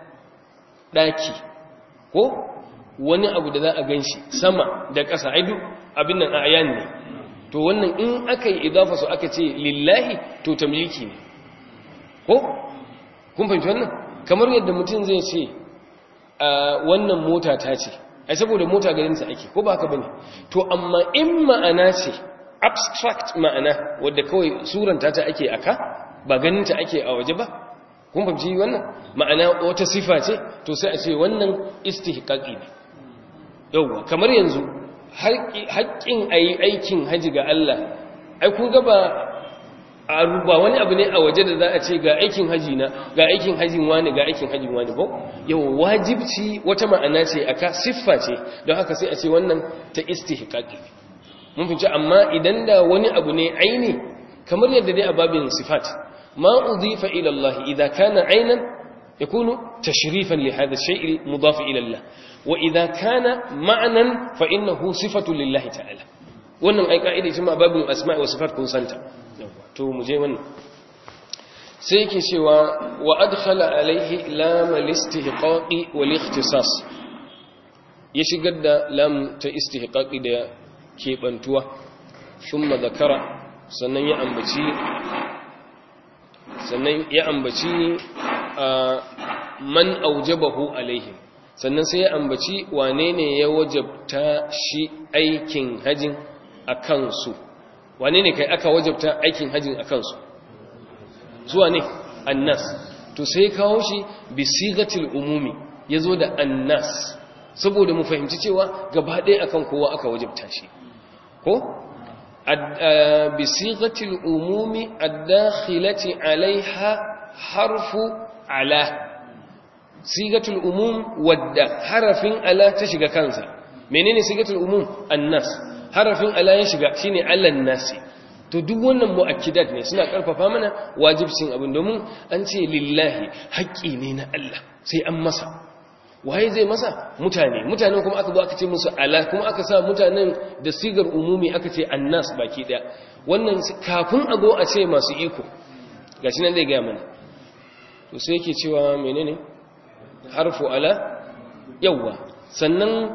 ɗaki ko wani abu da za a gan shi sama da ƙasa aidu abin nan a ayan ne to wannan in aka yi idafa su aka ce lillahi to tamliki ne ko kun fahimci wannan kamar yadda mutum zai ce a wannan mota ta ce ai saboda mota garinsa ake ko ba haka bane to amma in ma'ana ce abstract ma'ana wadda kawai suranta ta ake aka ba ganinta ake a waje ba kun fahimci wannan ma'ana wata sifa ce to sai a ce wannan istihqaqi ne yauwa kamar yanzu haƙƙin ayi aikin haji ga Allah ai kun ga ba a ba wani abu ne a waje da za a ce ga aikin haji na ga aikin hajin wani ga aikin hajin wani ba yau wajibci wata ma'ana ce aka siffa ce don haka sai a ce wannan ta istihqaqi mun fice amma idan da wani abu ne aini kamar yadda dai a babin sifat ma udifa ila Allah idza kana aynan yakunu tashrifan li hadha ash-shay' mudaf ila Allah wa idza kana ma'nan fa innahu sifatu lillahi ta'ala wannan ai ka'ida ce ma babin asma' wa sifat kun santa to mu je wannan sai yake cewa wa adkhala alaihi lam al-istihqaqi wal ikhtisas ya shigar da lam ta istihqaqi da kebantuwa thumma zakara sannan ya ambaci sannan ya ambaci man aujabahu alaihim sannan sai ya ambaci wane ne ya wajabta shi aikin hajin akan su wane ne kai aka wajabta aikin hajin akan su zuwa ne annas to sai kawo shi bi sigatil umumi yazo da annas saboda mu fahimci cewa gaba ɗaya akan kowa aka wajabta shi ko bi sigatil umumi ad-dakhilati alaiha harfu ala sigatul umum wadda harafin ala ta shiga kansa menene sigatul umum annas harafin ala ya shiga shine allan nasi to duk wannan mu'akkidat ne suna karfafa mana wajibcin abin domin an ce lillahi haƙƙi ne na Allah sai an masa waye zai masa mutane mutanen kuma aka zo aka ce musu ala kuma aka sa mutanen da sigar umumi aka ce annas baki daya wannan kafin a zo a ce masu iko gashi nan zai ga mana to sai yake cewa menene harfu ala yawa sannan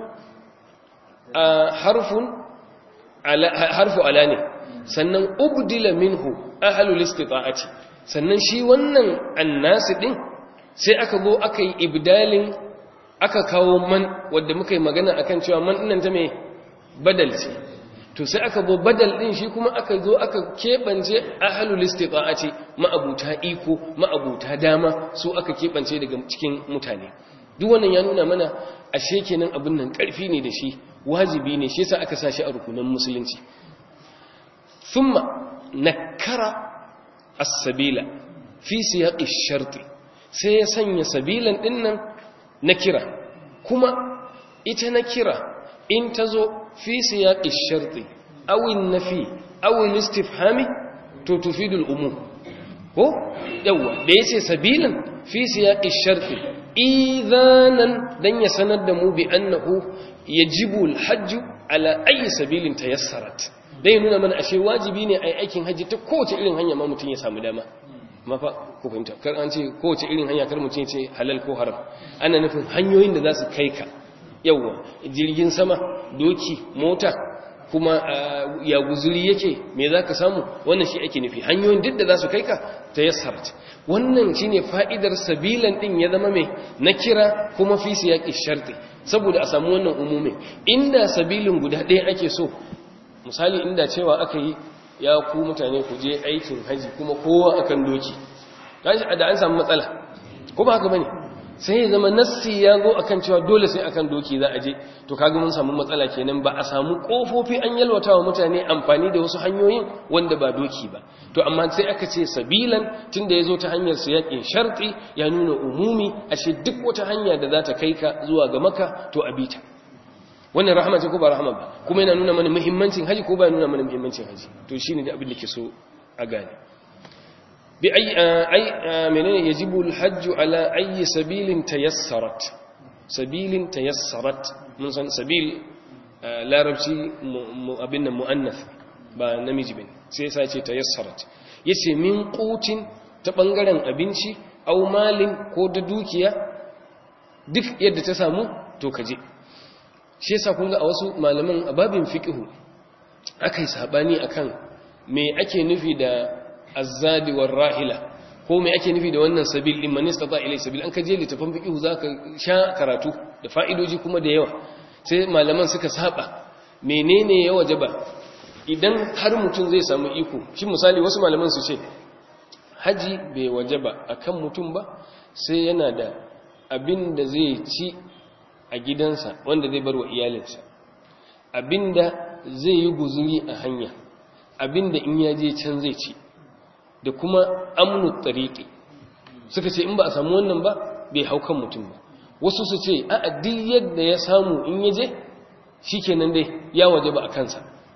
harfun ala harfu ala ne sannan ubdila minhu ahlul istita'ati sannan shi wannan annasi din sai aka zo aka yi ibdalin aka kawo man wanda muka yi magana akan cewa man dinnan ta me badal ce to sai aka zo badal din shi kuma aka zo aka kebance ahlul istita'ati ma'abuta iko ma'abuta dama su aka kebance daga cikin mutane duk wannan ya nuna mana ashe kenan abin nan karfi ne da shi wajibi ne shi yasa aka sa shi a rukunan musulunci ثم نكر السبيل في سياق الشرط sai ya sanya sabilan dinnan nakira kuma ita nakira in tazo fi siyaqi sharti aw nafi aw istifhami to tufidu al-umum ko yawa da yace sabilan fi siyaqi sharti idanan dan ya sanar da mu bi annahu yajibu al-hajj ala ayi sabilin tayassarat dai nuna mana ashe wajibi ne a yi aikin hajji ta kowace irin hanya ma mutum ya samu dama mafa ku fahimta kar an ce kowace irin hanya kar mutum ce halal ko haram ana nufin hanyoyin da za su kai ka yawwa jirgin sama doki mota kuma ya guzuri yake me za ka samu wannan shi ake nufi hanyoyin duk da za su kai ka ta yassarat wannan shi ne fa'idar sabilan ɗin ya zama mai na kira kuma fi siyaƙi sharti saboda a samu wannan umumin inda sabilin guda ɗaya ake so misali inda cewa aka yi ya ku mutane ku je aikin haji kuma kowa akan doki da an samu matsala ko ba haka bane sai ya zama nassi ya zo akan cewa dole sai akan doki za a je to kaga mun samu matsala kenan ba a samu kofofi an yalwata wa mutane amfani da wasu hanyoyin wanda ba doki ba to amma sai aka ce sabilan tunda ya zo ta hanyar siyaƙin sharti ya nuna umumi ashe duk wata hanya da za ta kai ka zuwa ga maka to a bita wannan rahama ce ko ba rahama ba kuma yana nuna mana muhimmancin haji ko ba nuna mana muhimmancin haji to shine da abin da ke so a gane bi ay ay menene yajibu alhajj ala ayi sabilin tayassarat sabilin tayassarat mun san sabil larabci abin nan muannath ba namiji bane sai yasa ce tayassarat yace min qutin ta bangaren abinci au malin ko da dukiya duk yadda ta samu to kaje shi yasa kun ga a wasu malaman ababin fiqhu akai sabani akan me ake nufi da azzadi war rahila ko me ake nufi da wannan sabil din man istata ilay sabil an kaje litafin fiqhu zaka sha karatu da fa'idoji kuma da yawa sai malaman suka saba menene ya wajaba idan har mutum zai samu iko shi misali wasu malaman su ce haji bai wajaba akan mutum ba sai yana da abin da zai ci a gidansa wanda zai bar wa iyalinsa abinda zai yi guzuri a hanya abinda in ya je can zai ci da kuma amnu tariqi suka ce in ba a samu wannan ba bai hau kan mutum ba wasu su ce a duk yadda ya samu in ya je shikenan dai ya waje ba a kansa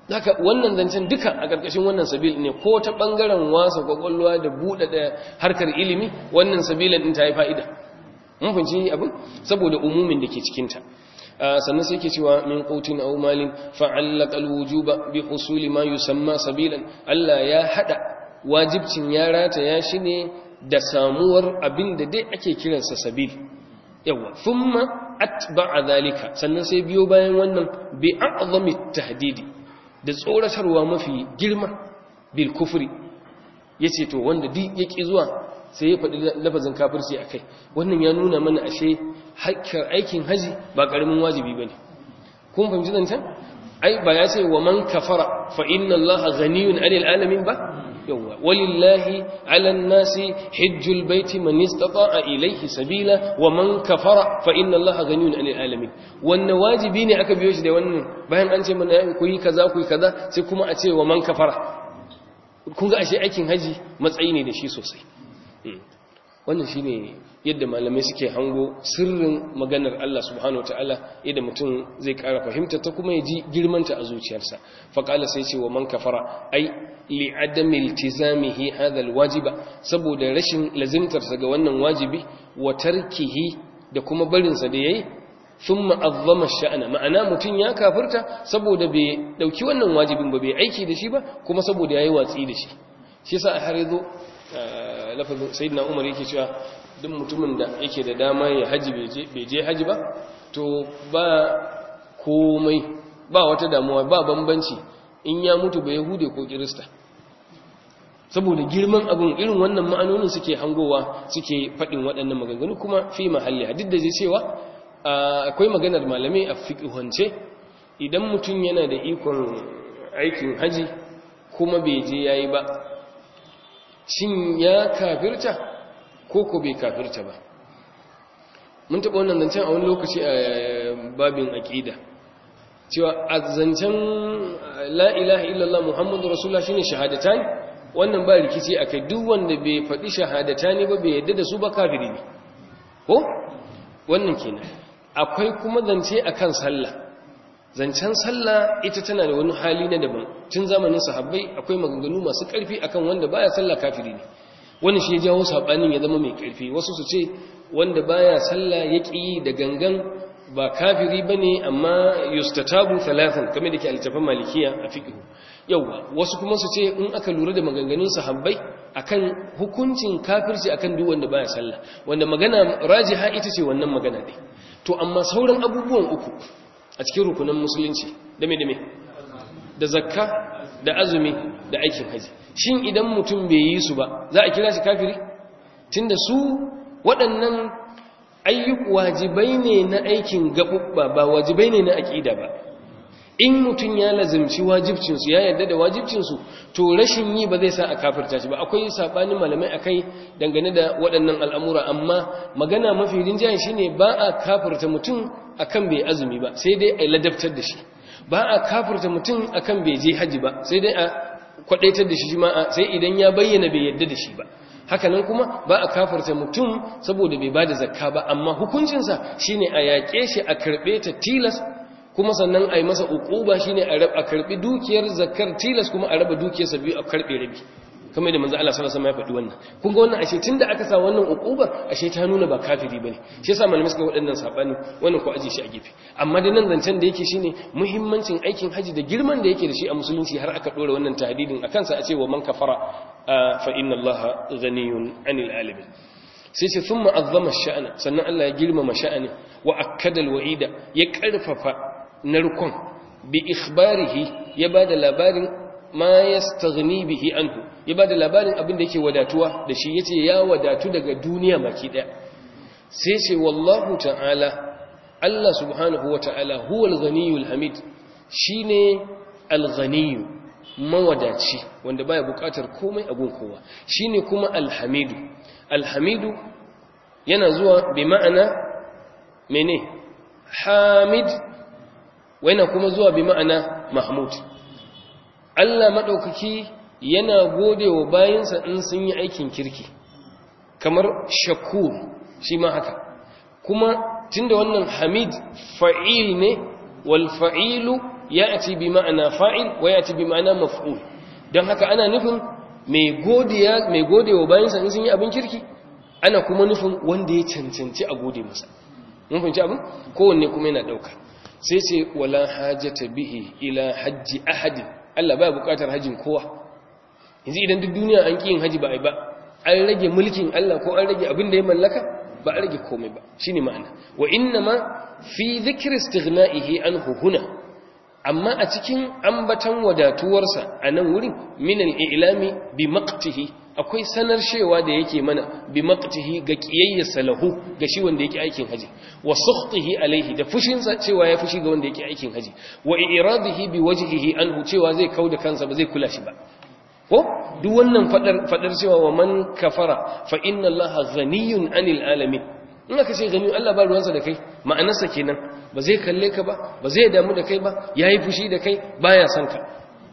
haka wannan zancen duka a ƙarƙashin wannan sabil ne ko ta ɓangaren wasa kwakwalwa da buɗe da harkar ilimi wannan sabilan ɗin ta yi fa'ida mun fahimci abin saboda umumin da ke cikinta sannan sai ke cewa min qutin aw malin fa'allaka alwujuba bi husuli ma yusamma sabilan Allah ya hada wajibcin ya rata ya shine da samuwar abin da dai ake kiransa sabil yawa thumma atba'a zalika sannan sai biyo bayan wannan bi a'zami tahdidi da tsoratarwa mafi girma bil kufri yace to wanda duk yake zuwa sai ya faɗi lafazin kafirci akai wannan ya nuna mana ashe hakkar aikin haji ba karamin wajibi bane kun fahimci zancen ai ba ya ce wa man kafara fa inna allaha ghaniyun 'anil alamin ba yawa walillahi 'alan nasi hajjul baiti man istata'a ilayhi sabila wa man kafara fa inna allaha ghaniyun 'anil alamin wannan wajibi ne aka biyo shi da wannan bayan an ce mana ku yi kaza ku yi kaza sai kuma a ce wa man kafara kun ga ashe aikin haji matsayi ne da shi sosai wannan shine yadda malamai suke hango sirrin maganar Allah subhanahu wataala yadda mutum zai ƙara fahimta ta kuma ya ji girmanta a zuciyarsa faqala sai ce wa man kafara ai li adami iltizamihi hadha alwajiba saboda rashin lazimtarsa ga wannan wajibi wa tarkihi da kuma barin sa da yayi thumma azzama sha'ana ma'ana mutum ya kafirta saboda bai dauki wannan wajibin ba bai aiki da shi ba kuma saboda yayi watsi da shi shi yasa har yazo lafazin sayyidina umar yake cewa duk mutumin da yake da dama ya haji bai je haji ba to ba komai ba wata damuwa ba bambanci in ya mutu ba yahude ko kirista saboda girman abin irin wannan ma'anonin suke hangowa suke faɗin waɗannan maganganu kuma fi mahalli hadid da zai cewa akwai maganar malamai a fiƙihance idan mutum yana da ikon aikin haji kuma bai je yayi ba shin ya kafirta ko ko bai kafirta ba mun taɓa wannan zancen a wani lokaci a babin aƙida cewa a zancen la'ilaha illallah muhammadu rasulullah shine shahadata ne wannan ba rikici a kai duk wanda bai faɗi shahadata ne ba bai yadda da su ba kafiri ne ko wannan kenan akwai kuma zance akan sallah zancen sallah ita tana da wani hali na daban tun zamanin sahabbai akwai maganganu masu ƙarfi akan wanda baya sallah kafiri ne wannan shi ya jawo sabanin ya zama mai ƙarfi wasu su ce wanda baya sallah ya ƙi da gangan ba kafiri bane amma yustatabu thalathan kamar da ke altafan malikiya a fiqh yawa wasu kuma su ce in aka lura da maganganun sahabbai akan hukuncin kafirci akan duk wanda baya sallah wanda magana rajiha ita ce wannan magana dai to amma sauran abubuwan uku a cikin rukunan musulunci dame dame da zakka da azumi da aikin haji shin idan mutum bai yi su ba za a kira shi kafiri tunda su waɗannan ayyuk wajibai ne na aikin gaɓuɓɓa ba wajibai ne na aƙida ba in mutum ya lazimci wajibcinsu ya yarda da wajibcinsu to rashin yi ba zai sa a kafirta shi ba akwai saɓanin malamai a kai dangane da waɗannan al'amura amma magana mafi rinjaye shi ne ba a kafirta mutum akan bai azumi ba sai dai a ladabtar da shi ba a kafirta mutum akan bai je haji ba sai dai a kwadaitar da shi ma sai idan ya bayyana bai yarda da shi ba hakanan kuma ba a kafarta mutum saboda bai bada zakka ba amma hukuncinsa shine a yaƙe shi a karɓe ta tilas kuma sannan a yi masa uquba shine a karɓi dukiyar zakkar tilas kuma a raba dukiyarsa biyu a karɓe rabi kamar da manzo Allah sallallahu alaihi wasallam ya faɗi wannan kun ga wannan ashe tunda aka sa wannan uqubar ashe ta nuna ba kafiri bane shi yasa malamai suka waɗannan sabani wannan ko aje shi a gefe amma da nan zancen da yake shine muhimmancin aikin haji da girman da yake da shi a musulunci har aka dora wannan tahdidin akan sa a ce wa man kafara fa inna Allah ghaniyun 'anil alamin sai ce thumma azzama sha'ana sannan Allah ya girmama sha'ani wa akkada alwa'ida ya karfafa narkon bi ikhbarihi ya bada labarin ma yastaghni bihi anhu ya bada labarin abin da yake wadatuwa da shi yace ya wadatu daga duniya baki daya sai ce wallahu ta'ala Allah subhanahu wa ta'ala huwal ghaniyul hamid shine al-ghaniyu mawadaci wanda baya bukatar komai a gun kowa shine kuma al-hamidu al-hamidu yana zuwa bi ma'ana mene hamid yana kuma zuwa bi ma'ana mahmud Allah maɗaukaki yana gode wa bayansa in sun yi aikin kirki kamar shakur shi ma haka kuma tunda wannan hamid fa'il ne wal fa'ilu ya'ti bi ma'ana fa'il wa ya'ti bi ma'ana maf'ul dan haka ana nufin mai godiya mai godewa bayan sa in sun yi abin kirki ana kuma nufin wanda ya cancanci a gode masa mun fahimci abin kowanne kuma yana dauka sai ce wala hajata bihi ila hajji ahadin Allah baya bukatar hajjin kowa yanzu idan duk duniya an ƙi yin haji ba ai ba an rage mulkin Allah ko an rage abin da ya mallaka ba a rage komai ba shine ma'ana wa inna ma fi dhikri istighna'ihi anhu huna amma a cikin ambatan wadatuwarsa a nan wurin min al-i'lami bi maqtihi akwai sanar shewa da yake mana bi maqtihi ga kiyayyarsa lahu ga shi wanda yake aikin haji wa sukhtihi alaihi da fushinsa cewa ya fushi ga wanda yake aikin haji wa iradihi bi wajhihi anhu cewa zai kauda kansa ba zai kula shi ba ko duk wannan fadar fadar cewa wa man kafara fa inna allaha ghaniyun anil alamin in aka ce gani Allah ba ruwansa da kai ma'anarsa kenan ba zai kalle ka ba ba zai damu da kai ba yayi fushi da kai baya son ka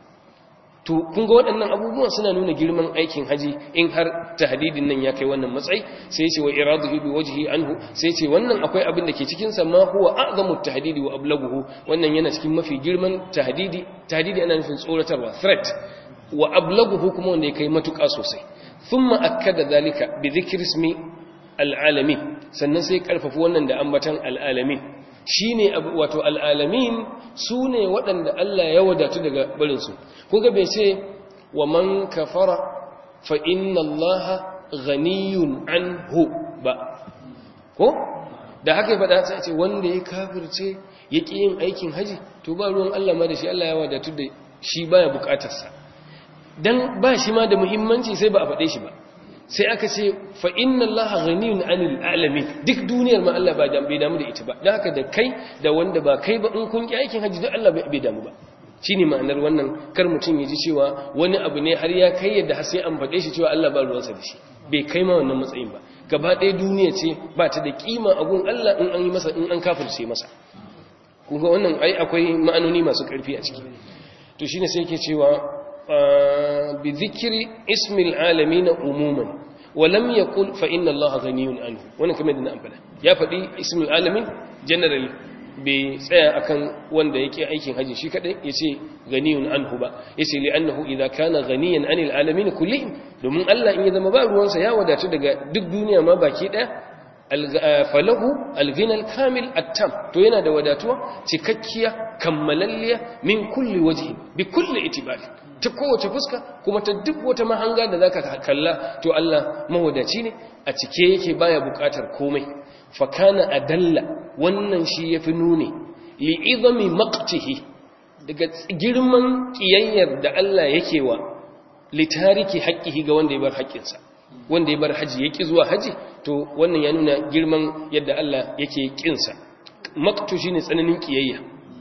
to kun ga waɗannan abubuwan suna nuna girman aikin haji in har tahdidin nan ya kai wannan matsayi sai ce wa iraduhu bi wajhi anhu sai ce wannan akwai abin da ke cikin sa ma huwa a'zamu tahdidi wa ablaghuhu wannan yana cikin mafi girman tahdidi tahdidi ana nufin tsoratarwa threat wa ablaghuhu kuma wanda ya kai matuƙa sosai thumma akkada zalika bi dhikri ismi al'alamin sannan sai karfafa wannan da ambatan al'alamin shine wato al'alamin su ne waɗanda Allah ya wadatu daga barinsu kuga bai ce wa man kafara fa inna Allah ghaniyun anhu ba ko da haka faɗa sai ce wanda ya kafirce ya ƙi yin aikin haji to ba ruwan Allah ma da shi Allah ya wadatu da shi baya bukatarsa dan ba shi ma da muhimmanci sai ba a faɗe shi ba sai aka ce fa inna allaha ghaniyun 'anil alamin duk duniyar ma Allah ba bai damu da ita ba dan haka da kai da wanda ba kai ba in kun ki aikin haji duk Allah bai damu ba shine ma'anar wannan kar mutum ya ji cewa wani abu ne har ya kai yadda har sai an faɗe shi cewa Allah ba ruwansa da shi bai kai ma wannan matsayin ba gaba ɗaya duniya ce ba ta da kima a gun Allah in an yi masa in an kafirce masa kun ga wannan ai akwai ma'anoni masu ƙarfi a ciki to shine sai yake cewa بذكر اسم العالمين عموما ولم يقل فإن الله غني عنه wannan kamar da na ambata ya faɗi ismul alamin generally bai tsaya akan wanda yake aikin haji shi kadai yace ganiyun anhu ba yace li annahu idza kana ganiyan anil alamin kullihim domin Allah in ya zama ba ruwansa ya wadatu daga duk duniya ma baki daya falahu alghina alkamil attam to yana da wadatuwa cikakkiya kammalalliya min kulli wajhi bi kulli itibari ta kowace fuska kuma ta duk wata mahanga da zaka kalla to Allah mawadaci ne a cike yake baya bukatar komai fa kana adalla wannan shi yafi nuni li izami maqtihi daga girman kiyayyar da Allah yake wa li tariki haqqihi ga wanda ya bar haƙƙinsa wanda ya bar haji yake zuwa haji to wannan ya nuna girman yadda Allah yake kinsa maqtu shine tsananin kiyayya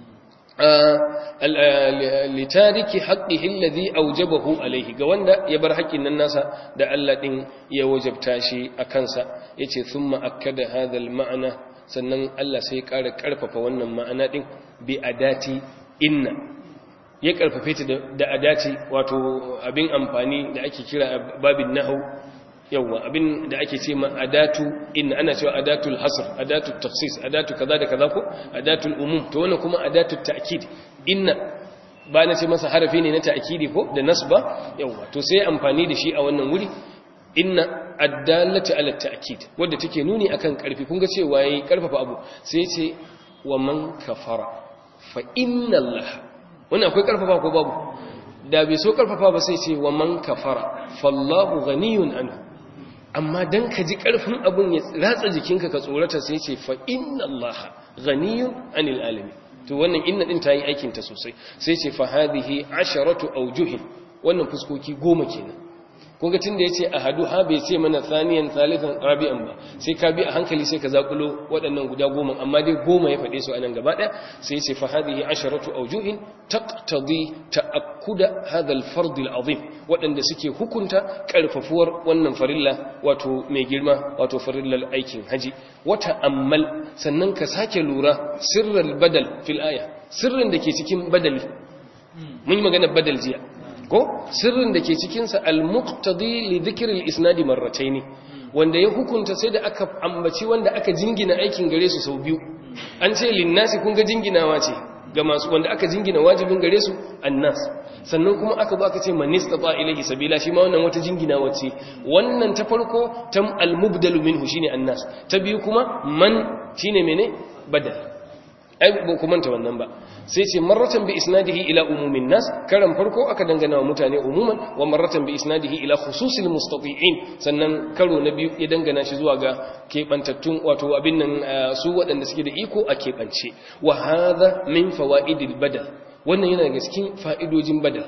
litariki haqqihi alladhi awjabahu alayhi ga wanda ya bar haƙƙin nan nasa da Allah din ya wajabta shi a kansa yace thumma akkada hadha al-ma'na sannan Allah sai ya ƙara ƙarfafa wannan ma'ana din bi adati inna ya ƙarfafe ta da adati wato abin amfani da ake kira babin nahwu yawa abin da ake ce ma adatu in ana cewa adatul hasr adatul tafsis adatu kaza da kaza ko adatul umum to wannan kuma adatul ta'kid inna ba na ce masa harafi ne na ta'kidi ko da nasba yawa to sai amfani da shi a wannan wuri inna addalatu ala ta'kid wanda take nuni akan karfi kun ga cewa yayi karfafa abu sai ce wa man kafara fa inna allaha wannan akwai karfafa ko babu da bai so karfafa ba sai ce wa man kafara fallahu ghaniyun anhu amma dan ka ji karfin abun ya ratsa jikinka ka tsorata sai ce fa inna allaha ghaniyun anil alamin to wannan inna din ta yi aikin ta sosai sai ce fa hadhihi asharatu awjuhin wannan fuskoki goma kenan kun ga tunda yace ahadu ha bai ce mana thaniyan thalithan rabi'an ba sai ka bi a hankali sai ka zakulo waɗannan guda goma amma dai goma ya faɗe su anan gaba ɗaya sai yace fa hadhihi asharatu awjuhin taqtadi ta'akkuda hadha al-fard al-azim waɗanda suke hukunta karfafuwar wannan farilla wato mai girma wato farillar aikin haji wata ammal sannan ka sake lura sirral badal fil aya sirrin da ke cikin badali mun yi magana badal jiya ko sirrin da ke cikinsa al-muqtadi li dhikri al-isnadi marratayn wanda ya hukunta sai da aka ambaci wanda aka jingina aikin gare su sau biyu an ce linnasi kun ga jinginawa ce ga masu wanda aka jingina wajibin gare su annas sannan kuma aka zo aka ce man istata ilayhi sabila shi ma wannan wata jingina wace wannan ta farko tam al-mubdalu minhu shine annas ta biyu kuma man shine mene badal ai ba ku manta wannan ba sai ce marratan bi isnadihi ila umumin nas karan farko aka dangana wa mutane umuman wa marratan bi isnadihi ila khususil mustati'in sannan karo na biyu ya dangana shi zuwa ga kebantattun wato abin nan su waɗanda suke da iko a kebance wa hadha min fawaidil badal wannan yana daga cikin fa'idojin badal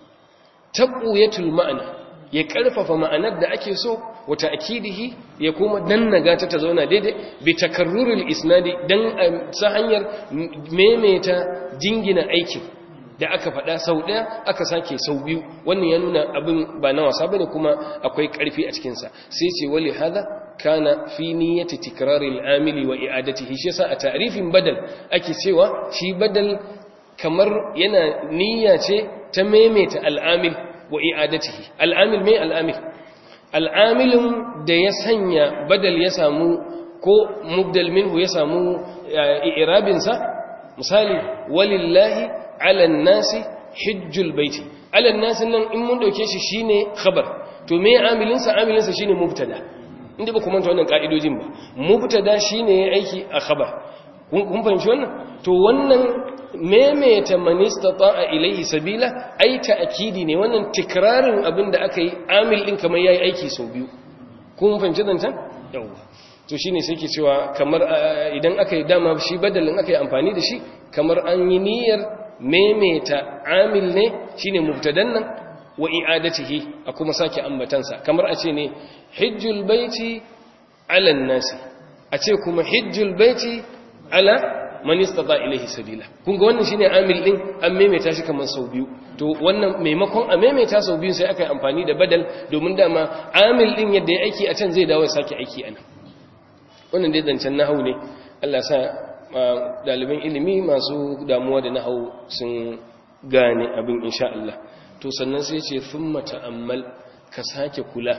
tabuyatul ma'ana ya karfafa ma'anar da ake so wa ta'kidihi ya kuma dannaga ta ta zauna daidai bi takarrurul isnadi dan sa hanyar memeta jingina aikin da aka faɗa sau ɗaya aka sake sau biyu wannan ya nuna abin ba na wasa bane kuma akwai ƙarfi a cikin sa sai ce wali hada kana fi niyyati tikraril amili wa i'adatihi shi yasa a ta'rifin badal ake cewa shi badal kamar yana niyya ce ta memeta al'amil wa i'adatihi al'amil mai al'amil al'amilin da ya sanya badal ya samu ko mubdal minhu ya samu i'rabinsa misali walillahi ala nasi hijjul baiti ala nasi nan in mun dauke shi shine khabar to me amilinsa amilinsa shine mubtada inda ba ku manta wannan ka'idojin ba mubtada shine aiki a khabar kun fahimci wannan to wannan memeta manistata a ilaihi sabila ai ta'kidi ne wannan tikrarin abin da aka yi amil din kamar yayi aiki sau biyu kun fahimci zancan yawa to shine sai ke cewa kamar idan aka yi dama shi badalin aka yi amfani da shi kamar an yi niyyar memeta amil ne shine mubtadan nan wa i'adatihi a kuma sake ambatansa kamar a ce ne hijjul baiti ala nasi a ce kuma hijjul baiti ala man istata ilaihi sabila kun ga wannan shine amil din an maimaita shi kaman sau biyu to wannan maimakon a maimaita sau biyu sai aka yi amfani da badal domin dama amil din yadda ya aiki a can zai dawo ya sake aiki anan wannan dai zancen nahau ne Allah sa daliban ilimi masu damuwa da nahau sun gane abin insha Allah to sannan sai ce thumma ta'ammal ka sake kula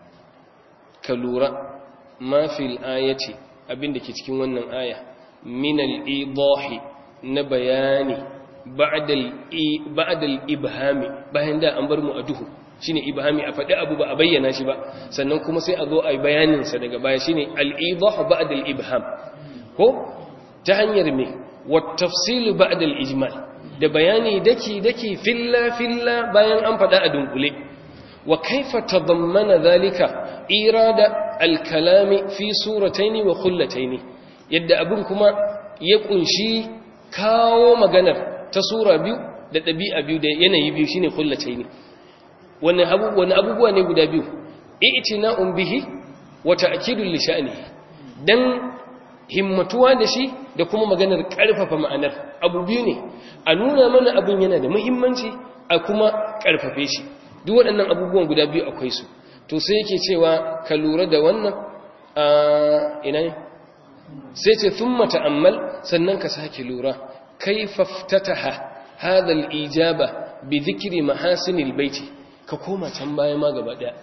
ka lura ma fil ayati abin da ke cikin wannan aya من الإيضاح نبياني بعد بعد الإبهام bayan da an bar mu a duhu shine ibhami a faɗi abu ba a bayyana shi ba sannan kuma sai a zo a yi bayanin sa daga baya shine al-idah ba'da al-ibham ko ta hanyar me wa tafsil ba'da al-ijmal da bayani daki daki filla filla bayan an faɗa a dunkule wa kaifa tadammana dhalika irada al-kalami fi suratayn wa khullatayn yadda abin kuma ya kunshi kawo maganar ta sura biyu da ɗabi'a biyu da yanayi biyu shine kullace ne wani abubuwa ne guda biyu i'tina'un bihi wa ta'kidul li sha'nihi dan himmatuwa da shi da kuma maganar ƙarfafa ma'anar abu biyu ne a nuna mana abin yana da muhimmanci a kuma ƙarfafe shi duk waɗannan abubuwan guda biyu akwai su to sai yake cewa ka lura da wannan a ina ne sai ce sun mata'ammal sannan ka sake lura kai faftataha hadal ijaba bi zikiri mahasinil baiti ka koma can baya ma gaba daya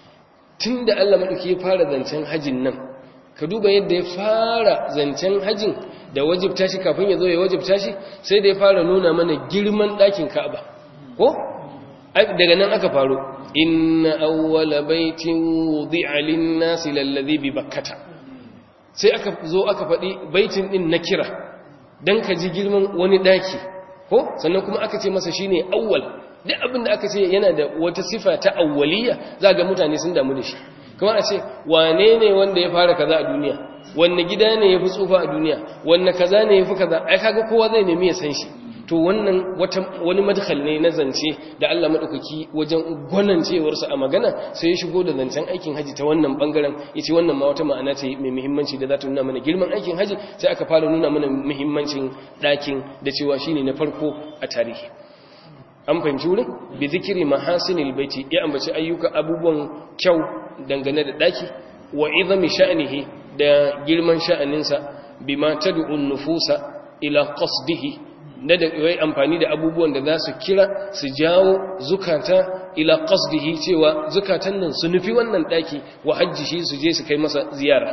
tun da Allah maɗauki ya fara zancen hajin nan ka duba yadda ya fara zancen hajin da wajibta shi kafin ya zo ya wajibta shi sai da ya fara nuna mana girman ɗakin ka'aba ko daga nan aka faro inna awwala baitin wudi'a lin-nasi lalladhi bi bakkata sai aka zo aka faɗi baitin ɗin na kira don ka ji girman wani ɗaki ko sannan kuma aka ce masa shine awwal duk abin da aka ce yana da wata sifa ta awwaliya za ga mutane sun damu da shi kuma a ce wane ne wanda ya fara kaza a duniya wanne gida ne ya fi tsufa a duniya wanne kaza ne ya fi kaza ai kaga kowa zai nemi ya san shi to wannan wani madkhal ne na zance da Allah madaukaki wajen gwanancewarsa a magana sai ya shigo da zancen aikin haji ta wannan bangaren yace wannan ma wata ma'ana ce mai muhimmanci da za ta nuna mana girman aikin haji sai aka fara nuna mana muhimmancin dakin da cewa shine na farko a tarihi an fahimci wurin bi zikiri mahasinil baiti ya ambaci ayyuka abubuwan kyau dangane da daki wa izami sha'nihi da girman sha'aninsa bima tad'un nufusa ila qasdihi na da yi amfani da abubuwan da za su kira su jawo zukata ila qasdihi cewa zukatan nan su nufi wannan daki wa hajji shi su je su kai masa ziyara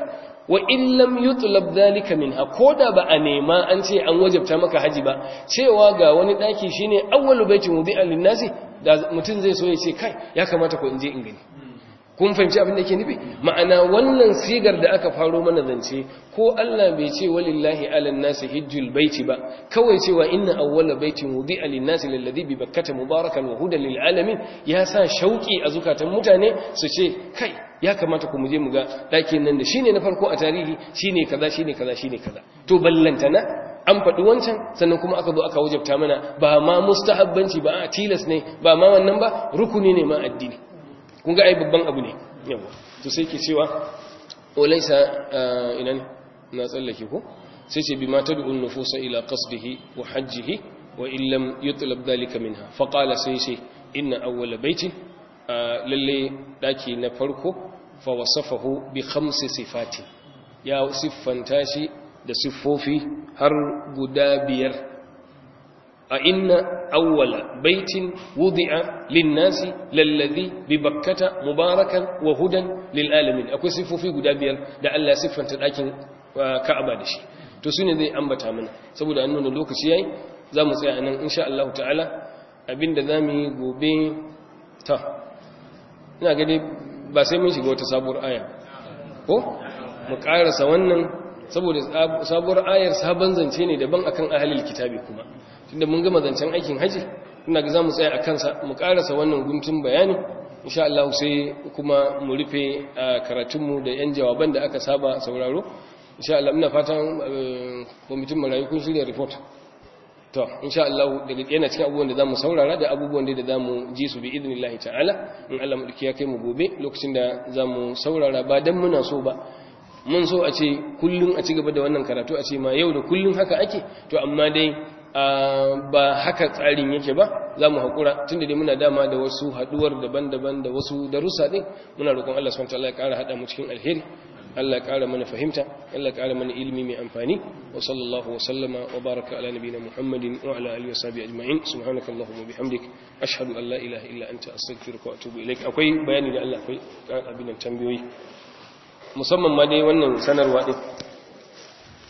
wa in lam yutlab dhalika minha koda ba a nema an ce an wajabta maka haji ba cewa ga wani daki shine awwalu baitin wudi'a lin-nasi da mutun zai so ya ce kai ya kamata ko in je in gani kun fahimci abin da yake nufi ma'ana wannan sigar da aka faro mana zance ko Allah bai ce walillahi alan nasi hijjul baiti ba kawai cewa inna awwala baitin wudi'a lin-nasi lalladhi bi bakkata mubarakan wa hudan lil alamin ya sa shauki a zukatan mutane su ce kai ya kamata ku muje mu ga dakin nan da shine na farko a tarihi shine kaza shine kaza shine kaza to ballantana an faɗi wancan sannan kuma aka zo aka wajabta mana ba ma mustahabbanci ba a tilas ne ba ma wannan ba rukuni ne ma addini kun ga ai babban abu ne yawa to sai ke cewa walaysa ina ne na tsallake ko sai ce bi ma tad'u nufusa ila qasdihi wa hajjihi wa in lam yutlab dhalika minha fa qala sai sai inna awwala baitin lalle daki na farko fa wasafahu bi khamsi sifati ya siffanta shi da siffofi har guda biyar a inna awwala baitin wudi'a linnasi lalladhi bi bakkata mubarakan wa hudan lil alamin akwai siffofi guda biyar da Allah ya siffanta dakin Ka'aba da shi to sune zai ambata mana saboda an nuna lokaci yayi zamu tsaya nan insha Allah ta'ala abinda zamu yi gobe ta ina gani ba sai mun shiga wata sabuwar aya ko mu karasa wannan saboda sabuwar ayar sabon zance ne daban akan ahlul kitabi kuma tunda mun gama zancen aikin haji ina ga zamu tsaya akan sa mu karasa wannan guntun bayani insha Allah sai kuma mu rufe karatunmu da yan jawaban da aka saba sauraro insha Allah ina fatan kwamitin marayu kun shirya report to insha Allah daga yana cikin abubuwan da zamu saurara da abubuwan da zamu ji su bi idnillahi ta'ala in Allah mu ya kai mu gobe lokacin da zamu saurara ba dan muna so ba mun so a ce kullun a ci gaba da wannan karatu a ce ma yau da kullun haka ake to amma dai ba haka tsarin yake ba za mu haƙura tun da dai muna dama da wasu haɗuwar daban-daban da wasu darussa ɗin muna roƙon Allah SWT ya ƙara haɗa mu cikin alheri Allah ya ƙara mana fahimta Allah ya ƙara mana ilimi mai amfani wa sallallahu wa sallama wa baraka ala nabiyina Muhammadin wa ala alihi wa sahbihi ajma'in subhanaka allahumma bihamdik ashhadu an la ilaha illa anta astaghfiruka wa atubu ilaik akwai bayani da Allah akwai abin nan tambayoyi musamman ma dai wannan sanarwa din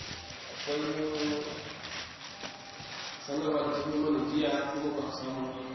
sanarwa da kuma mana jiya kuma ba samu